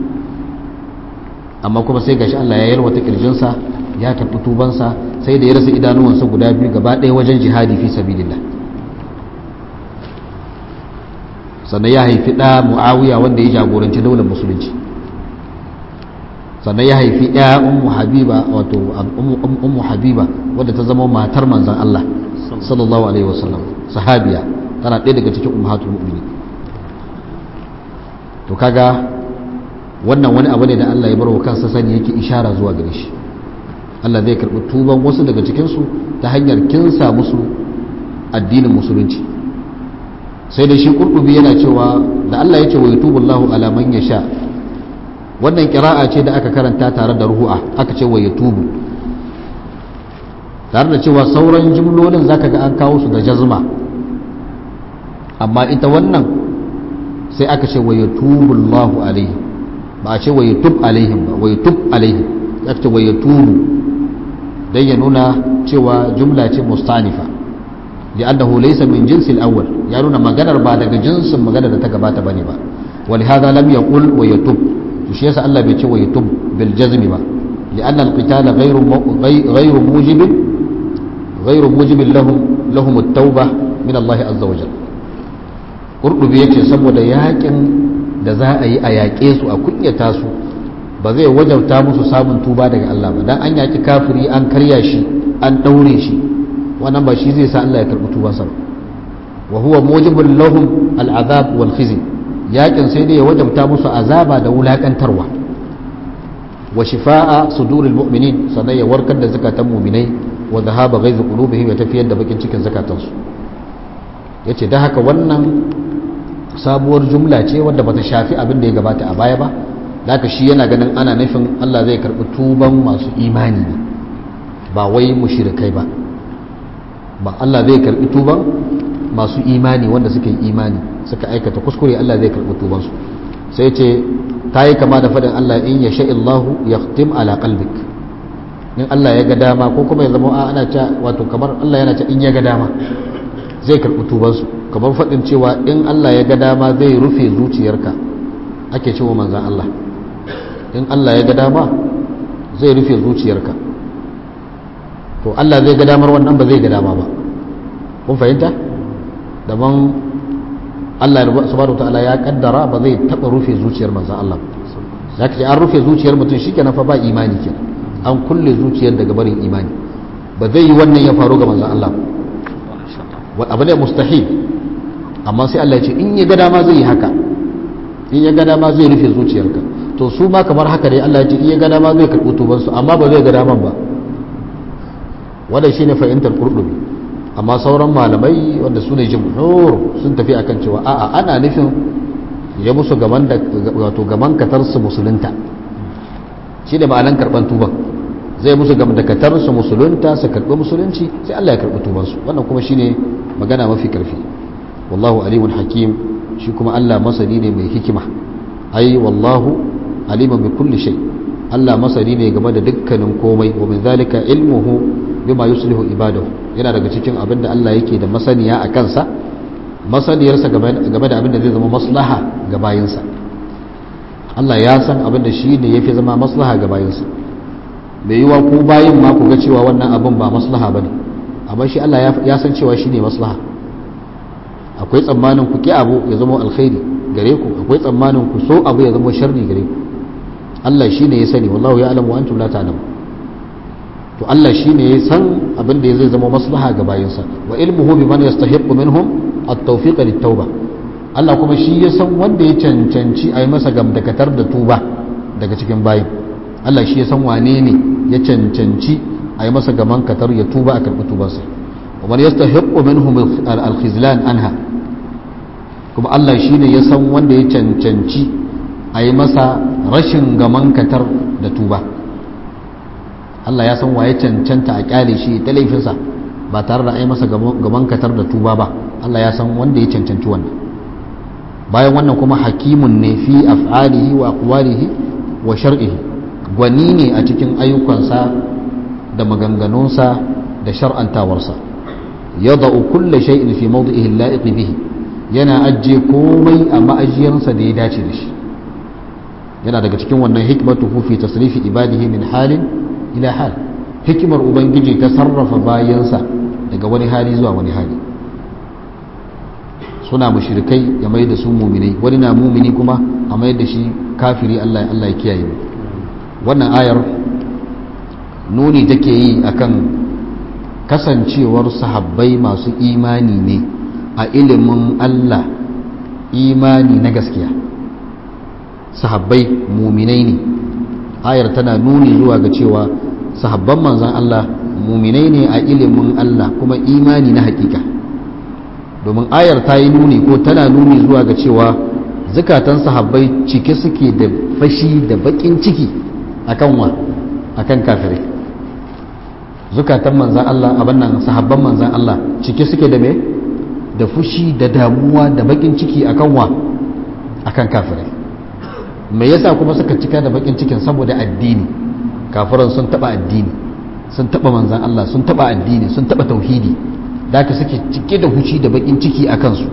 S1: amma kuma sai gashi Allah ya yalwata kirjinsa ya karɓi tubansa sai da ya rasa idanuwansa guda biyu gaba ɗaya wajen jihadi fi sabilillah sannan ya haifi ɗa mu'awiya wanda ya jagoranci daular musulunci sannan ya haifi ya ummu habiba wato ummu habiba wadda ta zama matar manzan Allah sallallahu alaihi wasallam sahabiya tana ɗaya daga cikin ummahatul mu'minin to kaga wannan wani abu ne da Allah ya barwa kansa sani yake ishara zuwa gare shi Allah zai karɓi tuban wasu daga cikin su ta hanyar kinsa musu addinin musulunci sai da shi kurdubi yana cewa da Allah ya ce wa yatubullahu ala man yasha wannan kira'a ce da aka karanta tare da ruhu'a aka ce wa yatubu tare da cewa sauran jimlolin zaka ga an kawo su da jazma amma ita wannan sai aka ce wa yatubu Allahu alaihi ba a ce wa yatub alaihim ba wa yatub alaihim aka ce wa yatubu dan ya nuna cewa jumla ce mustanifa li'annahu laysa min jinsi al-awwal ya nuna maganar ba daga jinsin maganar da ta gabata bane ba ولهذا لم يقل ويتوب shi yasa Allah bai ce wa yutub bil jazmi ba li'anna al-qitala ghayru ghayru mujib ghayru mujib lahum lahum at-tauba min Allah azza wa jalla qurdubi yace saboda yakin da za a yi a yaƙe su a kunyata su ba zai wajauta musu samun tuba daga Allah ba dan an yaki kafiri an karya shi an daure shi wannan ba shi zai sa Allah ya karbi tubansa wa huwa mujibul lahum al-azab wal khizy yakin sai dai ya wajabta musu azaba da wulakantarwa wa shifa'a suduril mu'minin sannan ya warkar da zakatan mu'minai wa dhahaba ghaiz qulubihim ya tafiyar da bakin cikin zakatansu yace da haka wannan sabuwar jumla ce wadda bata shafi abin da ya gabata a baya ba haka shi yana ganin ana nufin Allah zai karbi tuban masu imani ne ba wai mushrikai ba ba Allah zai karbi tuban masu imani wanda suka yi imani suka aikata kuskure Allah zai karɓi tubansu sai ce ta yi kama da faɗin Allah in ya sha'illahu ya tim ala qalbik in Allah ya ga dama ko kuma ya zama ana ta wato kamar Allah yana ta in ya ga dama zai karɓi tubansu kamar faɗin cewa in Allah ya ga dama zai rufe zuciyarka ake cewa manzan Allah in Allah ya ga dama zai rufe zuciyarka to Allah zai ga damar wannan ba zai ga dama ba kun fahimta daban Allah subhanahu ta'ala ya kaddara ba zai taba rufe zuciyar manzon Allah ya ce an rufe zuciyar mutum shikenan fa ba imani kenan an kulle zuciyar daga barin imani ba zai yi wannan ya faru ga manzon Allah wa abu ne mustahil amma sai Allah ya ce in ya ga dama zai yi haka in ya ga dama zai rufe zuciyarka to su ma kamar haka dai Allah ya ce in ya ga dama zai karɓi tubansu amma ba zai ga daman ba wannan shine fahimtar qurdubi amma sauran malamai wanda su ne jimhur sun tafi akan cewa a'a ana nufin ya musu gaban da wato gaban katarsu musulunta shi ne ma'anan karban tuban zai musu gaban da katarsu musulunta su karbi musulunci sai Allah ya karbi tubansu wannan kuma shine magana mafi karfi wallahu alimun hakim shi kuma Allah masani ne mai hikima ai wallahu alimun bi kulli shay Allah masani ne game da dukkanin komai wa min zalika ilmuhu bima yuslihu ibadahu yana daga cikin abin da Allah yake da masaniya a kansa masaniyarsa game da abin da zai zama maslaha ga bayinsa Allah ya san abin da shi ne yafi zama maslaha ga bayinsa bai yiwa ku bayin ma ku ga cewa wannan abin ba maslaha bane amma shi Allah ya san cewa shi ne maslaha akwai tsammanin ku ki abu ya zama alkhairi gare ku akwai tsammanin ku so abu ya zama sharri gare ku Allah shi ne ya sani wallahu ya alamu antum la ta'lamu to Allah shi ne ya san abin da zai zama maslaha ga bayinsa wa ilmuhu bi man yastahiqqu minhum at-tawfiq lit-tauba Allah kuma shi ya san wanda ya cancanci a yi masa gamdakatar da tuba daga cikin bayin Allah shi ya san wane ne ya cancanci a yi masa gaman katar ya tuba a karɓi tubarsa wa man yastahiqqu minhum al-khizlan anha kuma Allah shi ne ya san wanda ya cancanci a yi masa rashin gaman katar da tuba Allah ya san waye cancanta a kyale shi ta laifinsa ba tare da a yi masa gaman katar da tuba ba Allah ya san wanda ya cancanci wannan bayan wannan kuma hakimun ne fi af'alihi wa aqwalihi wa shar'ihi gwani ne a cikin ayyukansa da maganganunsa da shar'antawarsa yada'u kulla shay'in fi mawdi'ihi al-la'iq bihi yana ajiye komai a ma'ajiyarsa da ya dace da shi yana daga cikin wannan hikmatuhu fi tasrifi ibadihi min halin ila hal hikimar ubangiji ta sarrafa bayansa daga wani hali zuwa wani hali suna mushrikai ya mai da su muminai wani na mumini kuma a mai da shi kafiri Allah Allah ya kiyaye mu wannan ayar nuni take yi akan kasancewar sahabbai masu imani ne a ilimin Allah imani na gaskiya sahabbai muminai ne ayar tana nuni zuwa ga cewa sahabban manzan Allah muminai ne a ilimin Allah kuma imani na hakika domin ayar ta yi nuni ko tana nuni zuwa ga cewa zukatan sahabbai cike suke da fashi da bakin ciki akan wa akan kafirai zukatan manzan Allah abin nan sahabban manzan Allah cike suke da me da fushi da damuwa da bakin ciki akan wa akan kafirai me yasa kuma suka cika da bakin cikin saboda addini kafiran sun taba addini sun taba manzan Allah sun taba addini sun taba tauhidi da aka suke cike da huci da bakin ciki a kansu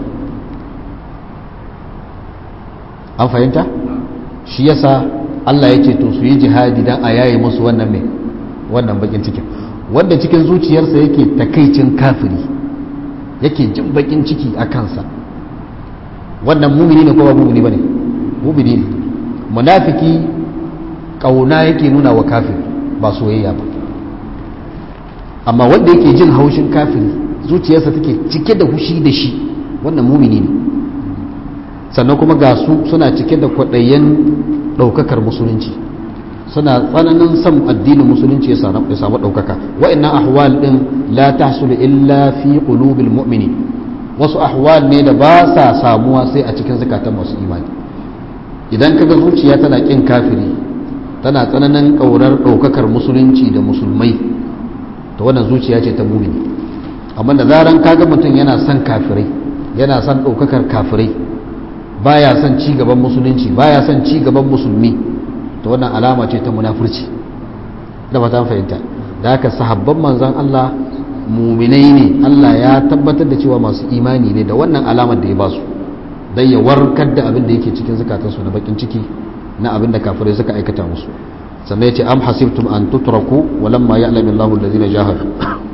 S1: an fahimta shi yasa Allah ya ce to su yi jihadi dan a yaye musu wannan mai wannan bakin cikin wanda cikin zuciyarsa yake takaicin kafiri yake jin bakin ciki a kansa wannan mumini ne ko ba mumini bane mumini ne munafiki kauna yake nuna wa kafiri ba soyayya ba amma wanda yake jin haushin kafiri zuciyarsa take cike da hushi da shi wannan mumini ne sannan kuma ga su suna cike da kwaɗayen ɗaukakar musulunci suna tsananin son addinin musulunci ya samu ɗaukaka wa'annan ahwal ɗin la tahsulu illa fi qulubil mu'mini wasu ahwal ne da ba sa samuwa sai a cikin zakatan masu imani idan kaga zuciya tana kin kafiri tana tsananin ƙaurar ɗaukakar musulunci da musulmai to wannan zuciya ce ta mumini amma da zaran kaga mutum yana son kafirai yana son ɗaukakar kafirai baya son ci gaban musulunci baya son ci gaban musulmi to wannan alama ce ta munafurci da fata fahimta da haka sahabban manzan Allah muminai ne Allah ya tabbatar da cewa masu imani ne da wannan alamar da ya ba su dan ya warkar da abin da yake cikin zukatansu na bakin ciki na abin da kafirai suka aikata musu sannan ya ce am hasibtum an tutraku walamma ya'lamu Allahu allazina jahadu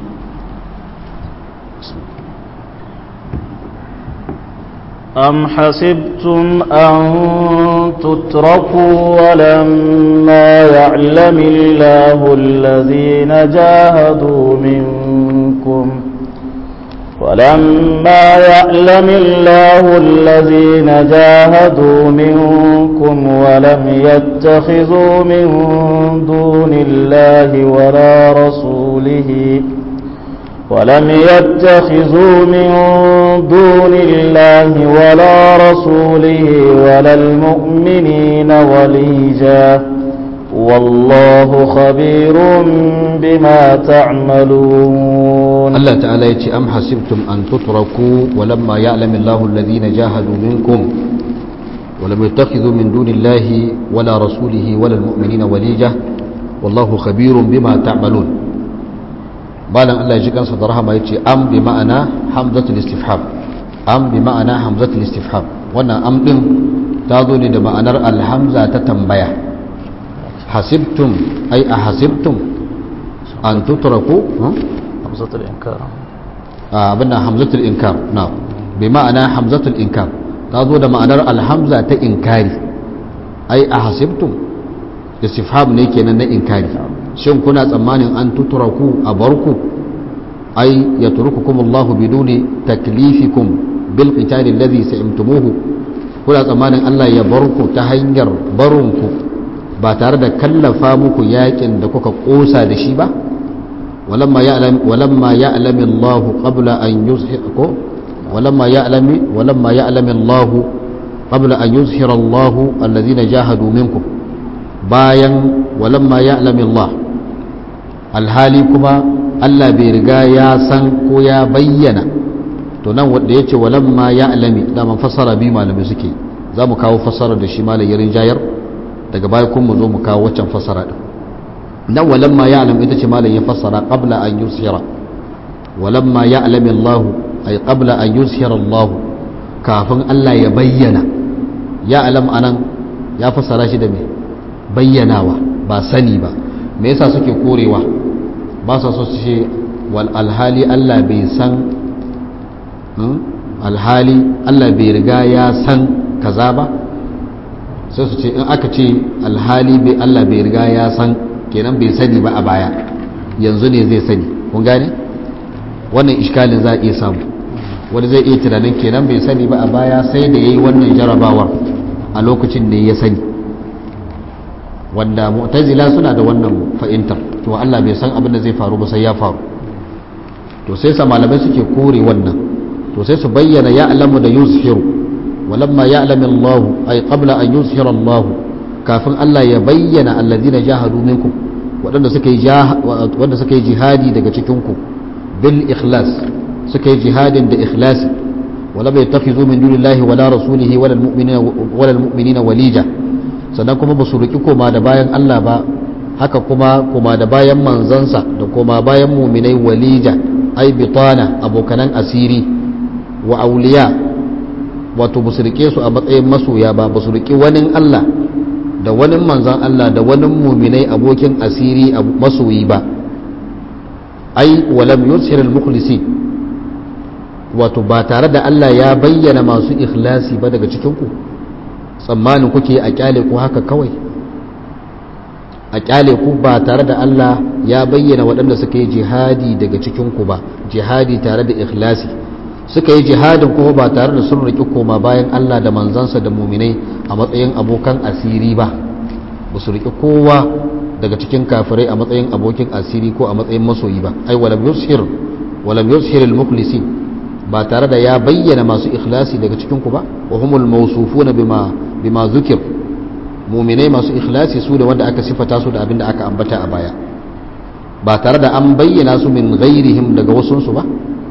S2: أم حسبتم أن تتركوا ولما يعلم الله الذين جاهدوا منكم ولما يعلم الله الذين جاهدوا منكم ولم يتخذوا من دون الله ولا رسوله ولم يتخذوا من دون الله ولا رسوله ولا المؤمنين وليجا والله خبير بما تعملون
S1: الله تعالى يتي أم حسبتم أن تتركوا ولما يعلم الله الذين جاهدوا منكم ولم يتخذوا من دون الله ولا رسوله ولا المؤمنين وليجة والله خبير بما تعملون بالا الله يجي كان صدرها ما يجي أم بمعنى حمزة الاستفحام أم بمعنى حمزة الاستفحام وانا أم دم تاذوني بمعنى الحمزة تتنبيه حسبتم أي أحسبتم أن تتركوا
S2: همزة الإنكار
S1: abinda hamzatul inkar na bi ma'ana hamzatul inkar ta zo da ma'anar alhamza ta inkari ai a hasibtum istifham ne kenan na inkari shin kuna tsammanin an tuturaku a barku ai ya turukukum Allahu biduni taklifikum bil qitali alladhi sa'imtumuhu kuna tsammanin Allah ya barku ta hanyar barunku ba tare da kallafa muku yakin da kuka kosa da shi ba ولما يعلم ولما يعلم الله قبل أن يظهر ولما يعلم ولما يعلم الله قبل أن يظهر الله الذين جاهدوا منكم bayan walamma ya Allah alhali kuma Allah bai riga ya san ko ya bayyana to nan wanda ya ce walamma ya alami daman fassara bi malamai suke za mu kawo fassara da shi malayin jayar daga baya kuma mu zo mu kawo waccan fassara din nan walamma ya alam ita ce malam ya fassara qabla an yusira walamma ya alami Allah ay qabla an yusira Allah kafin Allah ya bayyana ya alam anan ya fassara shi da me bayyanawa ba sani ba me yasa suke korewa ba sa so su ce wal alhali Allah bai san alhali Allah bai riga ya san kaza ba sai su ce in aka ce alhali bai Allah bai riga ya san kenan bai sani ba a baya yanzu ne zai sani kun gane wannan iskalin za a iya samu wani zai iya tunanin kenan bai sani ba a baya sai da ya yi wannan jarabawar a lokacin ne ya sani wanda mu'tazila suna da wannan fahimtar to Allah bai san abin da zai faru ba sai ya faru to sai sa malamai suke kore wannan to sai su bayyana ya alamu da yuzhiru walamma ya alami Allah ay qabla an yuzhira Allah kafin Allah ya bayyana allazina jahadu minkum waɗanda suka yi wanda suka yi jihadi daga cikin ku bil ikhlas suka yi jihadin da ikhlasi wala bai takhizu min dunillahi wala rasulihi wala almu'minina wala almu'minina walija sannan kuma ba su riki koma da bayan Allah ba haka kuma koma da bayan manzansa da koma bayan mu'minai walija ai bitana abokanan asiri wa auliya wato ba su rike su a matsayin masoya ba ba su riki wani Allah da wani manzan Allah da wani muminai abokin asiri masoyi ba ai walam yusir al-mukhlisi wato ba tare da Allah ya bayyana masu ikhlasi ba daga cikin ku tsammanin kuke a kyale ku haka kawai a kyale ku ba tare da Allah ya bayyana waɗanda suka yi jihadi daga cikin ku ba jihadi tare da ikhlasi suka yi jihadin kuma ba tare da sun riƙi koma bayan Allah da manzansa da muminai a matsayin abokan asiri ba ba su riƙi kowa daga cikin kafirai a matsayin abokin asiri ko a matsayin masoyi ba ai walam yushir walam yushir al-mukhlisi ba tare da ya bayyana masu ikhlasi daga cikin ku ba wa humul mawsufuna bima bima zukir muminai masu ikhlasi su da wanda aka sifata su da abin da aka ambata a baya ba tare da an bayyana su min ghairihim daga wasunsu ba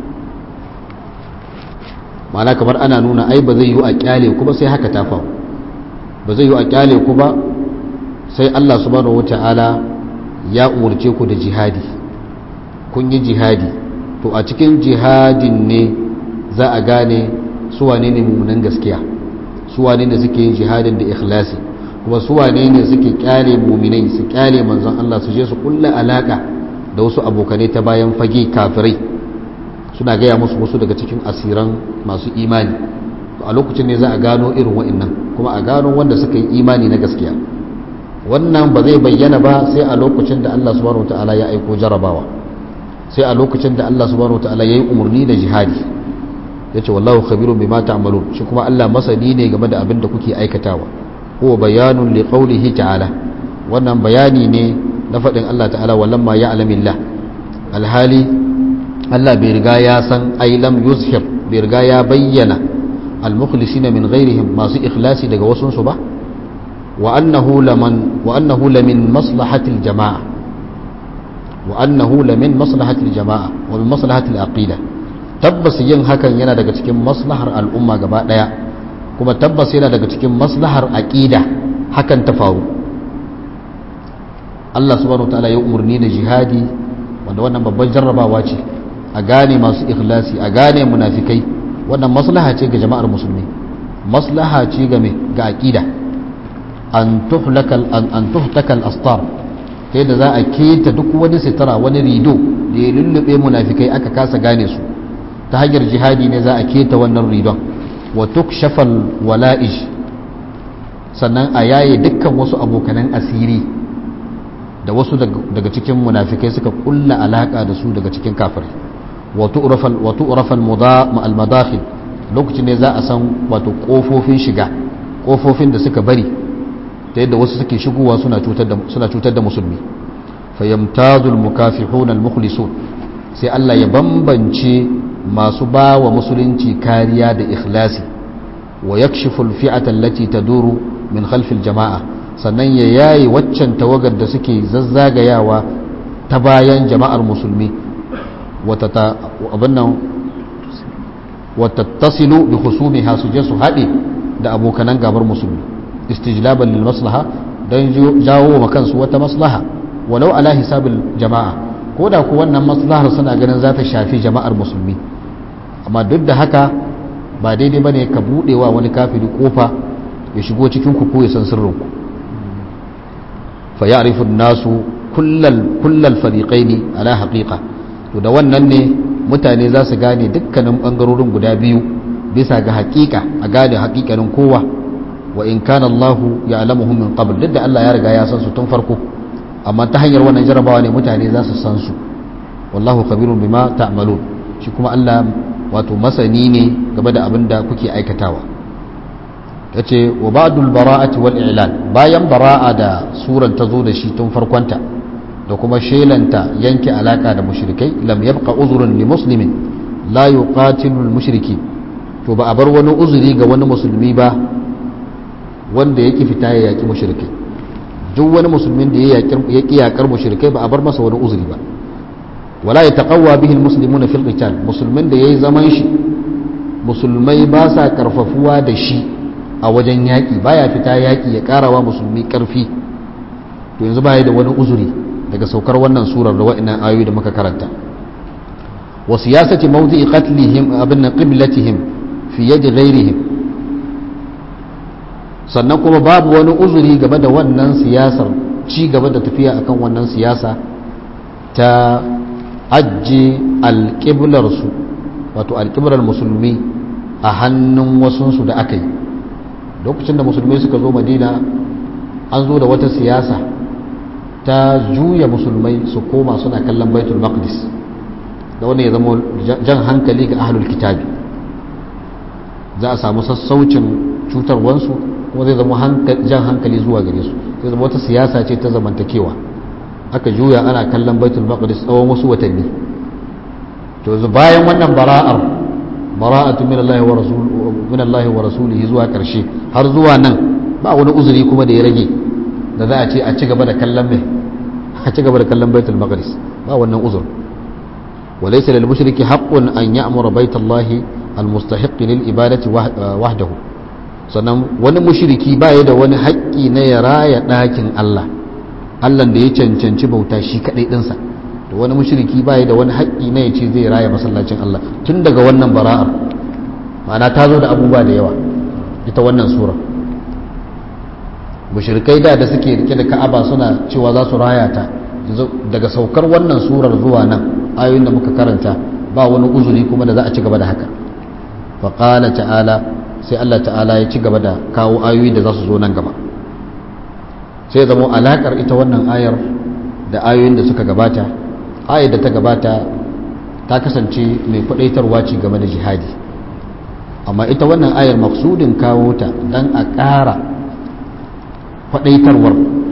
S1: ma'ana kamar ana nuna ai ba zai yi a kyale ku ba sai haka ta faru ba zai yi a kyale ku ba sai Allah subhanahu wata'ala ya umarce ku da jihadi kun yi jihadi to a cikin jihadin ne za a gane su wane ne mummunan gaskiya su wane ne suke yin jihadin da ikhlasi kuma su wane ne suke kyale muminai su kyale manzon Allah su je su kulla alaka da wasu abokanai ta bayan fage kafirai suna gaya musu wasu daga cikin asiran masu imani a lokacin ne za a gano irin wa'annan kuma a gano wanda suka yi imani na gaskiya wannan ba zai bayyana ba sai a lokacin da Allah subhanahu wataala ya aiko jarabawa sai a lokacin da Allah subhanahu wataala ya yi umarni da jihadi ya ce wallahu khabirun bima ta'malun shi kuma Allah masani ne game da abin da kuke aikatawa huwa bayanun li qawlihi ta'ala wannan bayani ne na faɗin Allah ta'ala walamma ya'lamillah alhali Allah bai riga ya san ai lam yuzhir bai riga ya bayyana al-mukhlisina min ghairihim masu ikhlasi daga wasun su ba wa annahu laman wa annahu lamin maslahati al-jama'a wa annahu lamin maslahati al-jama'a wa min maslahati al-aqida tabbas yin hakan yana daga cikin maslahar al'umma gaba daya kuma tabbas yana daga cikin maslahar aqida hakan ta faru Allah subhanahu wataala ya umarni da jihadi wanda wannan babban jarrabawa ce a gane masu ikhlasi a gane munafikai wannan maslaha ce ga jama'ar musulmi maslaha ce ga me ga aqida an tuhlakal an, an tuhtakal astar ta yadda za a keta duk wani sitara wani rido da ya lullube munafikai aka kasa gane su ta hanyar jihadi ne za a keta wannan ridon wa tukshafal wala'ij sannan a yaye dukkan wasu abokanan asiri da wasu daga cikin munafikai suka kulla alaka da su daga cikin kafirai wa tu'rafal al-madakhil lokacin ne za a san wato kofofin shiga kofofin da suka bari ta yadda wasu suke shigowa suna cutar da suna cutar da musulmi fayamtazul mukafihun al-mukhlisun sai Allah ya bambance masu ba wa musulunci kariya da ikhlasi wa yakshifu al-fi'ata allati taduru min khalfil jama'a sannan ya yayi waccan tawagar da suke zazzagayawa ta bayan jama'ar musulmi watattasilu bi husumiha su je su haɗe da abokanan gabar musulmi istijlaban lil maslaha don jawo wa kansu wata maslaha walau ala hisabil jama'a ko da ku wannan maslahar suna ganin za ta shafi jama'ar musulmi amma duk da haka ba daidai bane ka buɗewa wani kafiri kofa ya shigo cikin ku ko ya san sirrinku fa ya'rifu an-nasu kullal kullal fariqaini ala haqiqa to da wannan ne mutane za su gane dukkanin bangarorin guda biyu bisa ga haƙiƙa a gane haƙiƙanin kowa wa in kana Allah ya'lamuhum min qabl duk da Allah ya riga ya san su tun farko amma ta hanyar wannan jarabawa ne mutane za su san su wallahu khabirun bima ta'malun shi kuma Allah wato masani ne game da abin da kuke aikatawa ya ce wa ba'dul bara'ati wal i'lan bayan bara'a da suran ta zo da shi tun farkonta da kuma shelanta yanke alaka da mushrikai lam yabqa uzrun li muslimin la yuqatilu al mushriki to ba a bar wani uzuri ga wani musulmi ba wanda yake fita ya yaki mushrikai duk wani musulmin da ya yaki yakar mushrikai ba a bar masa wani uzuri ba wala yataqawwa bihi al muslimuna fil qital musulmin da yayi zaman shi musulmai ba sa karfafuwa da shi a wajen yaƙi baya fita yaƙi ya ƙarawa musulmi ƙarfi to yanzu baya da wani uzuri daga saukar wannan surar da wa'annan ayoyi da muka karanta wa siyasati mawdi'i qatlihim abin qiblatihim fi yadi ghairihim sannan kuma babu wani uzuri game da wannan siyasar ci gaba da tafiya akan wannan siyasa ta ajje alƙiblarsu wato alƙiblar musulmi a hannun wasunsu da aka yi lokacin da musulmai suka zo madina an zo da wata siyasa ta juya musulmai su koma suna kallon baitul maqdis da wanda ya zama jan hankali ga ahlul kitabi za a samu sassaucin cutarwansu kuma zai zama jan hankali zuwa gare su zai zama wata siyasa ce ta zamantakewa aka juya ana kallon baitul maqdis tsawon wasu watanni to yanzu bayan wannan bara'ar bara'atu min Allah wa rasul min Allah wa rasulihi zuwa karshe har zuwa nan ba wani uzuri kuma da ya rage da za a ce a ci gaba da kallon mai a ci gaba da kallon baitul maqdis ba wannan uzur wa laysa lil mushriki haqqun an ya'mura baitallahi al mustahiq lil ibadati wahdahu sannan wani mushriki ba ya da wani haƙƙi na ya raya ɗakin Allah Allah da ya cancanci bauta shi kaɗai ɗinsa da wani mushriki ba ya da wani haƙƙi na ya ce zai raya masallacin Allah tun daga wannan bara'ar ma'ana ta zo da abubuwa da yawa ita wannan sura mushrikai da da suke rike da ka'aba suna cewa za su raya ta daga saukar wannan surar zuwa nan ayoyin da muka karanta ba wani uzuri kuma da za a ci gaba da haka faƙala ta'ala sai Allah ta'ala ya ci gaba da kawo ayoyi da za su zo nan gaba sai zama alaƙar ita wannan ayar da ayoyin da suka gabata ayar da ta gabata ta kasance mai kwadaitarwa ce game da jihadi amma ita wannan ayar maksudin kawo ta don a ƙara kwadaitarwar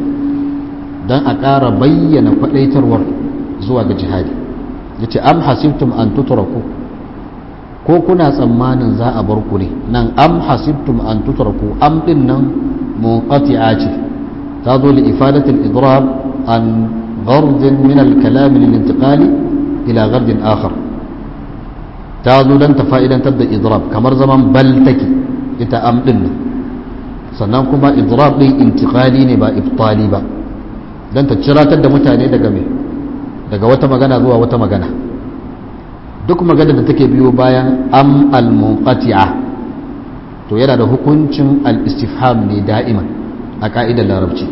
S1: don a ƙara bayyana kwadaitarwar zuwa ga jihadi ya ce am hasibtum an tuturaku ko kuna tsammanin za a bar ku ne nan am hasibtum an tuturaku am din nan munqati'a ce ta zo li ifadatil idrab an ghardin min al-kalam lil-intiqali ila gardin akhar ta zo don ta fa'idantar da idrab kamar zaman bal take ita am din nan sannan kuma idrab din intiqali ne ba ibtali ba dan ta ciratar da mutane daga me daga wata magana zuwa wata magana duk magana da take biyo bayan am al munqati'a to yana da hukuncin al istifham ne da'iman a ka'idar larabci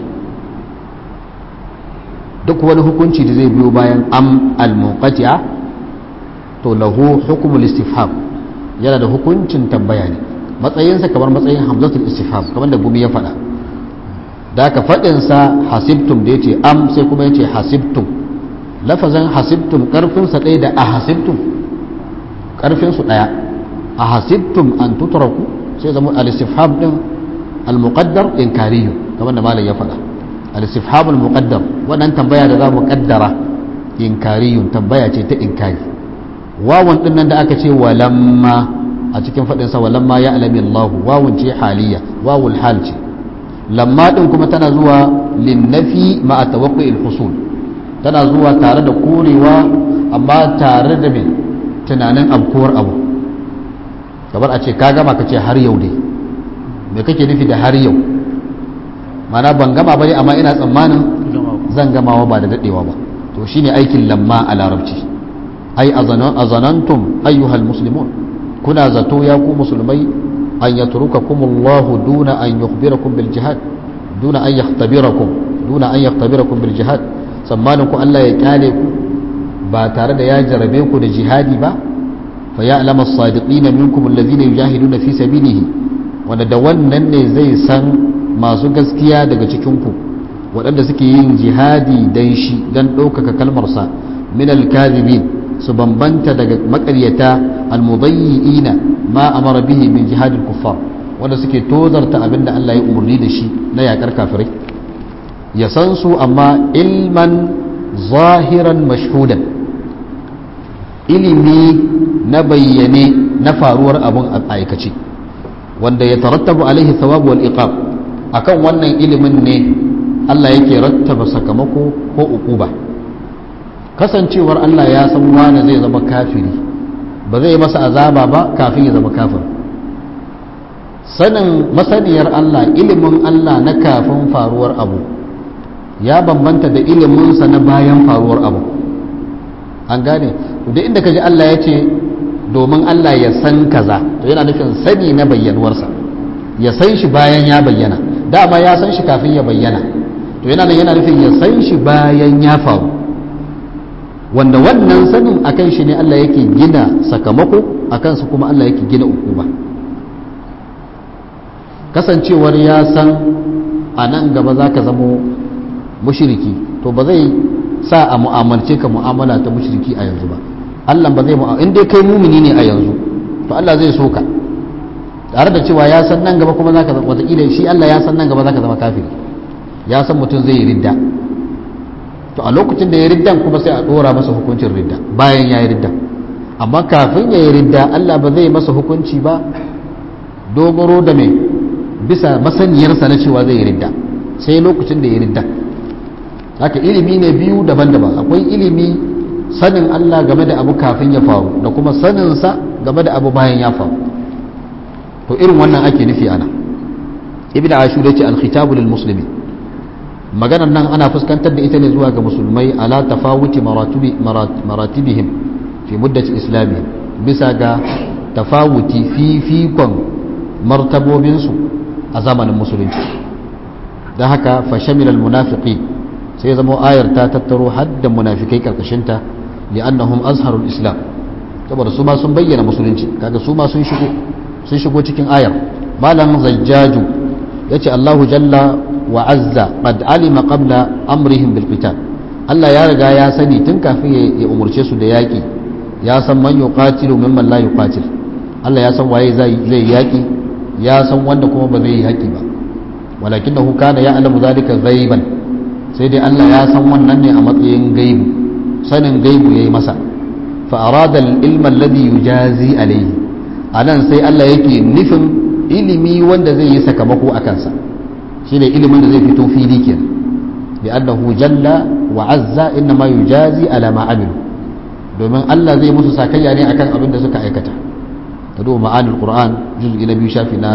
S1: duk wani hukunci da zai biyo bayan am al munqati'a to lahu hukmul istifham yana da hukuncin tambaya ne matsayinsa kamar matsayin hamzatul istifham kamar da gumi ya faɗa da ka faɗinsa hasibtum da ya ce am sai kuma ya ce hasibtum lafazin hasibtum ƙarfinsa ɗaya da a hasibtum ƙarfinsu ɗaya a hasibtum an tutraku sai zama al-istifham ɗin al-muqaddar inkariyu kamar da malam ya faɗa al-istifham al-muqaddar wannan tambaya da za mu kaddara inkariyun tambaya ce ta inkari wawan ɗin nan da aka ce walamma a cikin faɗinsa walamma ya alami Allahu wawun ce haliya wawul hal ce lamma ɗin kuma tana zuwa linnafi ma'a tawaqqi'il husul tana zuwa tare da korewa amma tare da mai tunanin abkuwar abu kamar a ce ka gama ka ce har yau dai me kake nufi da har yau mana ban gama bane amma ina tsammanin zan gamawa ba da dadewa ba to shine aikin lamma a larabci ai azanantum ayyuhal muslimun kuna zato ya ku musulmai an yatrukakumullahu duna an yukhbirakum bil jihad duna an yakhtabirakum duna an yakhtabirakum bil jihad tsammanin ku Allah ya kyale ku ba tare da ya jarabe ku da jihadi ba fa ya'lamu as-sadiqina minkum alladhina yujahiduna fi sabilihi wanda da wannan ne zai san masu gaskiya daga cikin ku waɗanda suke yin jihadi dan shi dan ɗaukaka kalmarsa min al-kadhibin su bambanta daga makaryata almudayyi'ina ma amara bihi min jihadil kuffar wanda suke tozarta abinda Allah ya umarni da shi na yakar kafirai ya san su amma ilman zahiran mashhudan ilimi na bayyane na faruwar abun a aikace wanda ya tarattabu alaihi thawabu wal iqab akan wannan ilimin ne Allah yake rattaba sakamako ko uquba kasancewar Allah ya san wani zai zama kafiri ba zai masa azaba ba kafin ya zama kafir sanin masaniyar Allah ilimin Allah na kafin faruwar abu ya bambanta da iliminsa na bayan faruwar abu an gane da inda kaji Allah ya ce domin Allah ya san kaza to yana nufin sani na bayyanuwarsa ya san shi bayan ya bayyana dama ya san shi kafin ya bayyana to yana yana nufin ya san shi bayan ya faru wanda wannan sanin akan shi ne Allah yake gina sakamako akan su kuma Allah yake gina ukuba kasancewar ya san a nan gaba za ka zamo mushiriki to ba zai sa a mu'amalce ka mu'amala ta mushiriki a yanzu ba Allah ba zai mu'amala in dai kai mumini ne a yanzu to Allah zai so ka tare da cewa ya san nan gaba kuma za ka zama wataƙila shi Allah ya san nan gaba za ka zama kafiri ya san mutum zai yi ridda to a lokacin da ya riddan kuma sai a dora masa hukuncin ridda bayan ya yi ridda amma kafin ya yi ridda Allah ba zai masa hukunci ba dogaro da mai bisa masaniyarsa na cewa zai yi ridda sai lokacin da ya yi ridda haka ilimi ne biyu daban-daban akwai ilimi sanin Allah game da abu kafin ya faru da kuma saninsa game da abu bayan ya faru to irin wannan ake nufi ana ibn ashur yace al-khitabu lil muslimin maganar nan ana fuskantar da ita ne zuwa ga musulmai ala tafawuti maratibihim fi muddati islami bisa ga tafawuti fifikon martabobinsu a zamanin musulunci don haka fashamilal munafiki sai zama ayar ta tattaro hadda munafikai karkashinta li'annahum azharul islam saboda su ma sun bayyana musulunci kaga su ma sun shigo sun shigo cikin ayar malam zajjaju yace Allahu jalla wa azza qad alima qabla amrihim bil qital Allah ya riga ya sani tun kafin ya umurce su da yaki ya san man yuqatilu mimman la yuqatil Allah ya san waye zai zai yaki ya san wanda kuma ba zai yi yaki ba walakinahu kana ya'lamu zalika ghaiban sai dai Allah ya san wannan ne a matsayin gaibu sanin gaibu yayi masa fa arada al ilma alladhi yujazi alayhi anan sai Allah yake nufin ilimi wanda zai yi sakamako a kansa shine ilimin da zai fito fili kenan li'annahu jalla wa azza innama yujazi ala ma amilu domin Allah zai musu sakayya ne akan abin da suka aikata ka duba ma'anil qur'an juz'i na biyu shafi na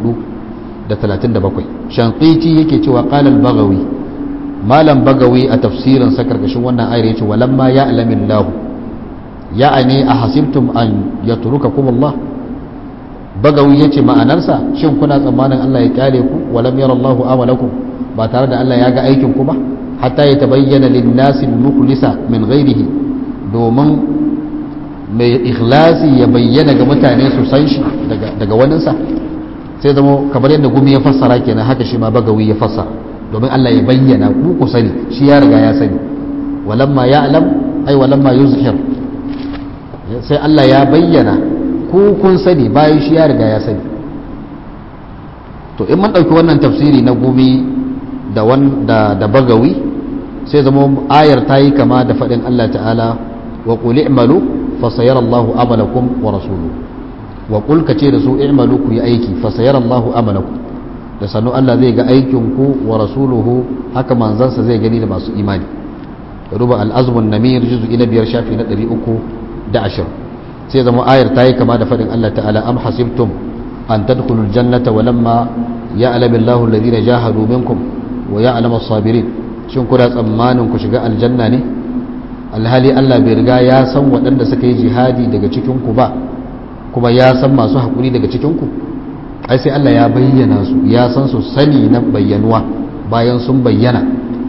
S1: 437 shanqiti yake cewa qala al-baghawi malam bagawi a tafsirin sa karkashin wannan ayar yace walamma ya'lamu Allah ya'ani ahasibtum an yatrukakum Allah bagawi yace ma'anarsa shin kuna tsammanin Allah ya kyale ku walam yara Allahu amalakum ba tare da Allah ya ga aikin ku ba hatta ya tabayyana lin-nasi al-mukhlisa min ghairihi domin mai ikhlasi ya bayyana ga mutane su san shi daga daga waninsa sai zama kamar yadda gumi ya fassara kenan haka shi ma bagawi ya fassara domin Allah ya bayyana ku ku sani shi ya riga ya sani walamma ya'lam ai walamma yuzhir sai Allah ya bayyana ku kun sani bayan shi ya riga ya sani to in mun ɗauki wannan tafsiri na gumi da da da bagawi sai zama ayar ta yi kama da faɗin Allah ta'ala wa qul i'malu fa sayara Allahu amalakum wa rasuluhu wa qul kace da su i'malu ku yi aiki fa sayara Allahu amalakum da sanu Allah zai ga aikin ku wa rasuluhu haka manzansa zai gani da masu imani ruba al-azmun namir juz'i na biyar shafi na 310 sai zama ayar ta yi kama da faɗin Allah ta'ala am hasibtum an tadkhulul jannata wa lamma ya'lamu Allahu alladhina jahadu minkum wa ya'lamu as-sabirin shin kuna tsammanin ku shiga aljanna ne alhali Allah bai riga ya san waɗanda suka yi jihadi daga cikin ku ba kuma ya san masu haƙuri daga cikin ku ai sai Allah ya bayyana su ya san su sani na bayyanuwa bayan sun bayyana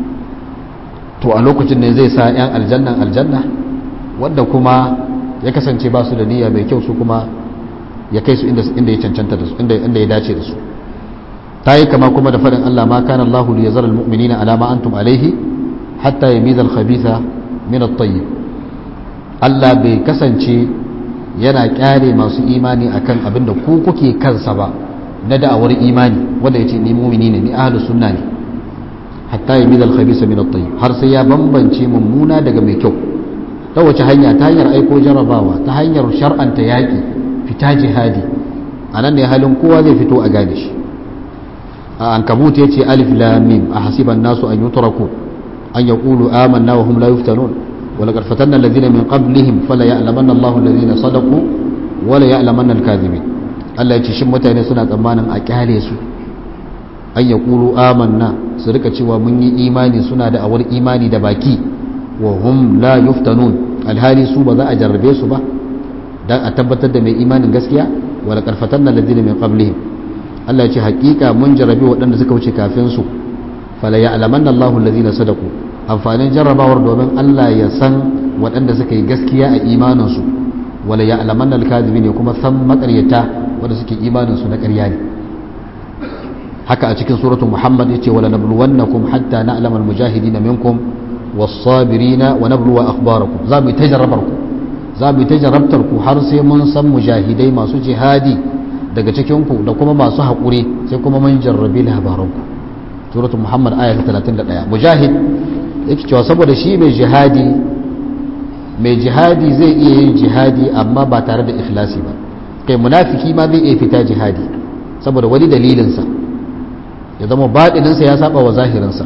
S1: to a lokacin ne zai sa 'yan aljannan aljanna wanda kuma ya kasance ba su da niyya mai kyau su kuma ya kai su inda ya cancanta da su inda ya dace da su ta yi kama kuma da faɗin Allah ma kana Allahu li yazara almu'minina ala ma antum alaihi hatta yamiza al-khabitha min at-tayyib Allah bai kasance yana kyare masu imani akan abin da ku kuke kansa ba na da'awar imani wanda yace ni mu'mini ne ni ahlus sunna ne hatta yamiza al-khabitha min at-tayyib har sai ya bambance mummuna daga mai kyau ta wace hanya ta hanyar aiko jarabawa ta hanyar shar'anta yaƙi fita jihadi a nan ne halin kowa zai fito a gane shi a an kabut ya ce alif lamim a hasiban nasu an yi turaku an ya ƙulu amanna wa hum la yuftanun wala karfatan na lazina min qablihim fala ya'lamanna Allahu allazina sadaqu wala ya'lamanna al-kadhibin Allah ya ce shin mutane suna tsammanin a kyale su an ya ƙulu amanna su rika cewa mun yi imani suna da awar imani da baki wa hum la yuftanun alhali su ba za a jarrabe su ba dan a tabbatar da mai imanin gaskiya wala karfatan na ladina min qablihim Allah ya ce hakika mun jarrabe waɗanda suka wuce kafin su fala ya'lamanna Allahu alladhina sadaqu amfanin jarrabawar domin Allah ya san waɗanda suka yi gaskiya a imanin su wala ya'lamanna al-kadhibin kuma san makaryata wanda suke imanin su na ƙarya ne haka a cikin suratul muhammad yace wala nabluwannakum hatta na'lamal mujahidina minkum was-sabirina wa nabluwa akhbarakum za mu tajarrabar ku za mu tajarrabtar ku har sai mun san mujahidai masu jihadi daga cikin ku da kuma masu haƙuri sai kuma mun jarrabi labaran ku suratul muhammad aya 31 mujahid yake cewa saboda shi mai jihadi mai jihadi zai iya yin jihadi amma ba tare da ikhlasi ba kai munafiki ma zai iya fita jihadi saboda wani dalilinsa ya zama baɗininsa ya saba wa zahirinsa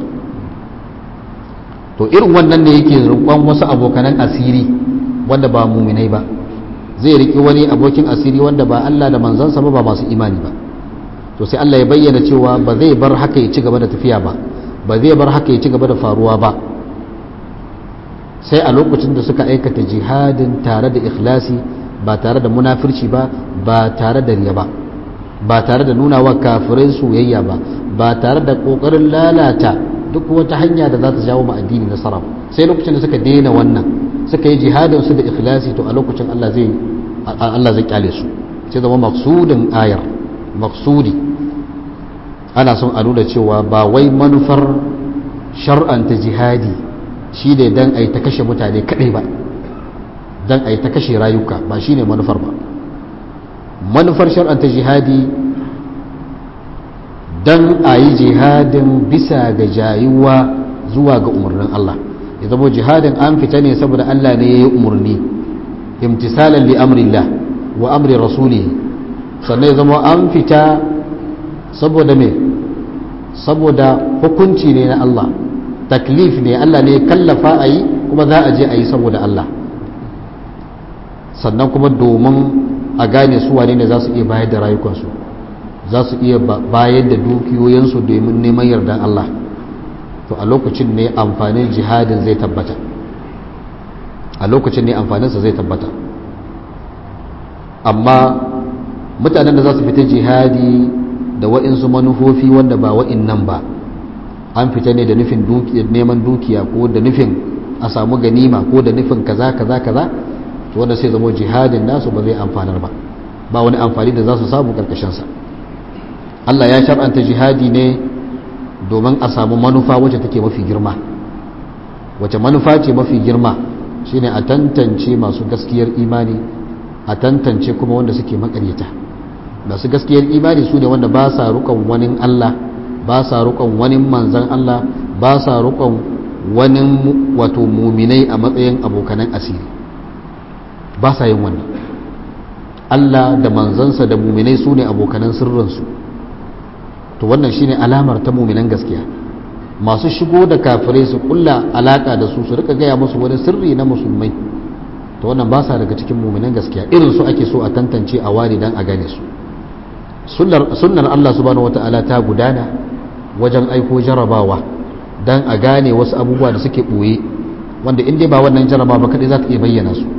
S1: to irin wannan ne yake rukon wasu abokanan asiri wanda ba muminai ba zai riƙi wani abokin asiri wanda ba Allah da manzansa ba ba masu imani ba to sai Allah ya bayyana cewa ba zai bar haka ya ci gaba da tafiya ba ba zai bar haka ya ci gaba da faruwa ba sai a lokacin da suka aikata jihadin tare da ikhlasi ba tare da munafirci ba ba tare da riya ba ba tare da nuna wa kafirai soyayya ba ba tare da kokarin lalata duk wata hanya da za ta jawo ma addini nasara sai lokacin da suka daina wannan suka yi jihadin su da ikhlasi to a lokacin Allah zai Allah zai kyale su sai zama maksudin ayar maksudi ana son a nuna cewa ba wai manufar shar'anta jihadi shi ne dan a yi ta kashe mutane kadai ba dan a yi ta kashe rayuka ba shi ne manufar ba manufar shar'anta jihadi don a yi jihadin bisa ga jayuwa zuwa ga umarnin Allah ya zama jihadin an fita ne saboda Allah ne ya yi umarni imtisalan li amrillah wa amri rasulihi sannan ya zama an fita saboda me saboda hukunci ne na Allah taklif ne Allah ne ya kallafa a yi kuma za a je a yi saboda Allah sannan kuma domin a gane su wane ne za su iya bayar da rayukansu za su iya bayar da dukiyoyinsu domin neman yardan Allah to a lokacin ne amfanin jihadin zai tabbata a lokacin ne amfaninsa zai tabbata amma mutanen da za su fita jihadi da wa'insu manufofi wanda ba wa'in nan ba an fita ne da nufin neman dukiya ko da nufin a samu ganima ko da nufin kaza kaza kaza to wanda sai zama jihadin nasu ba zai amfanar ba ba wani amfani da za su samu karkashinsa Allah ya shar'anta jihadi ne domin a samu manufa wacce take mafi girma wacce manufa ce mafi girma shine a tantance masu gaskiyar imani a tantance kuma wanda suke makaryata masu gaskiyar imani su ne wanda ba sa rukon wani Allah ba sa rukon wani manzan Allah ba sa rukon wani wato muminai a matsayin abokanan asiri ba sa yin wannan Allah da manzansa da muminai su ne abokanan sirrinsu to wannan shine alamar ta muminan gaskiya masu shigo da kafirai su kulla alaka da su su rika gaya musu wani sirri na musulmai to wannan ba sa daga cikin muminan gaskiya irin su ake so a tantance a ware dan a gane su sunnar Allah subhanahu wata'ala ta gudana wajen aiko jarabawa dan a gane wasu abubuwa da suke ɓoye wanda in dai ba wannan jarabawa ba kaɗai za ta iya bayyana su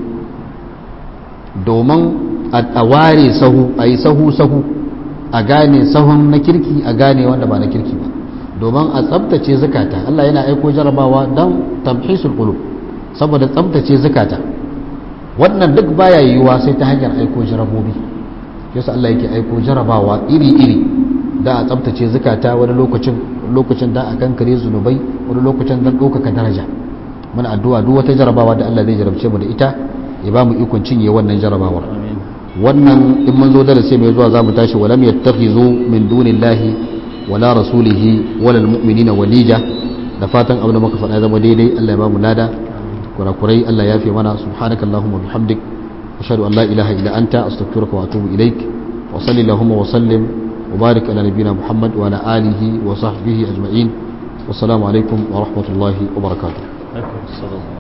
S1: domin a ware sahu a yi sahu sahu a gane sahun na kirki a gane wanda ba na kirki ba domin a tsabtace zukata Allah yana aiko jarabawa don tamhisul qulub saboda tsabtace zukata wannan duk baya yiwuwa sai ta hanyar aiko jarabobi yasa Allah yake aiko jarabawa iri-iri da a tsabtace zukata wani lokacin lokacin da a kankare zunubai wani lokacin don ɗaukaka daraja muna addu'a duk wata jarabawa da Allah zai jarabce mu da ita ya ba mu ikon cinye wannan jarabawar wannan in mun zo darasi mai zuwa zamu tashi walam yattakhizu min dunillahi wala rasulihi wala almu'minina walija da fatan abin da muka faɗa zama daidai Allah ya ba mu lada kurakurai Allah ya fi mana subhanakallahumma bihamdik ashhadu an la ilaha illa anta astaghfiruka wa atubu ilaik wa sallallahu wa sallim wa barik ala nabiyyina muhammad wa ala alihi wa sahbihi ajma'in wassalamu alaikum wa rahmatullahi wa barakatuh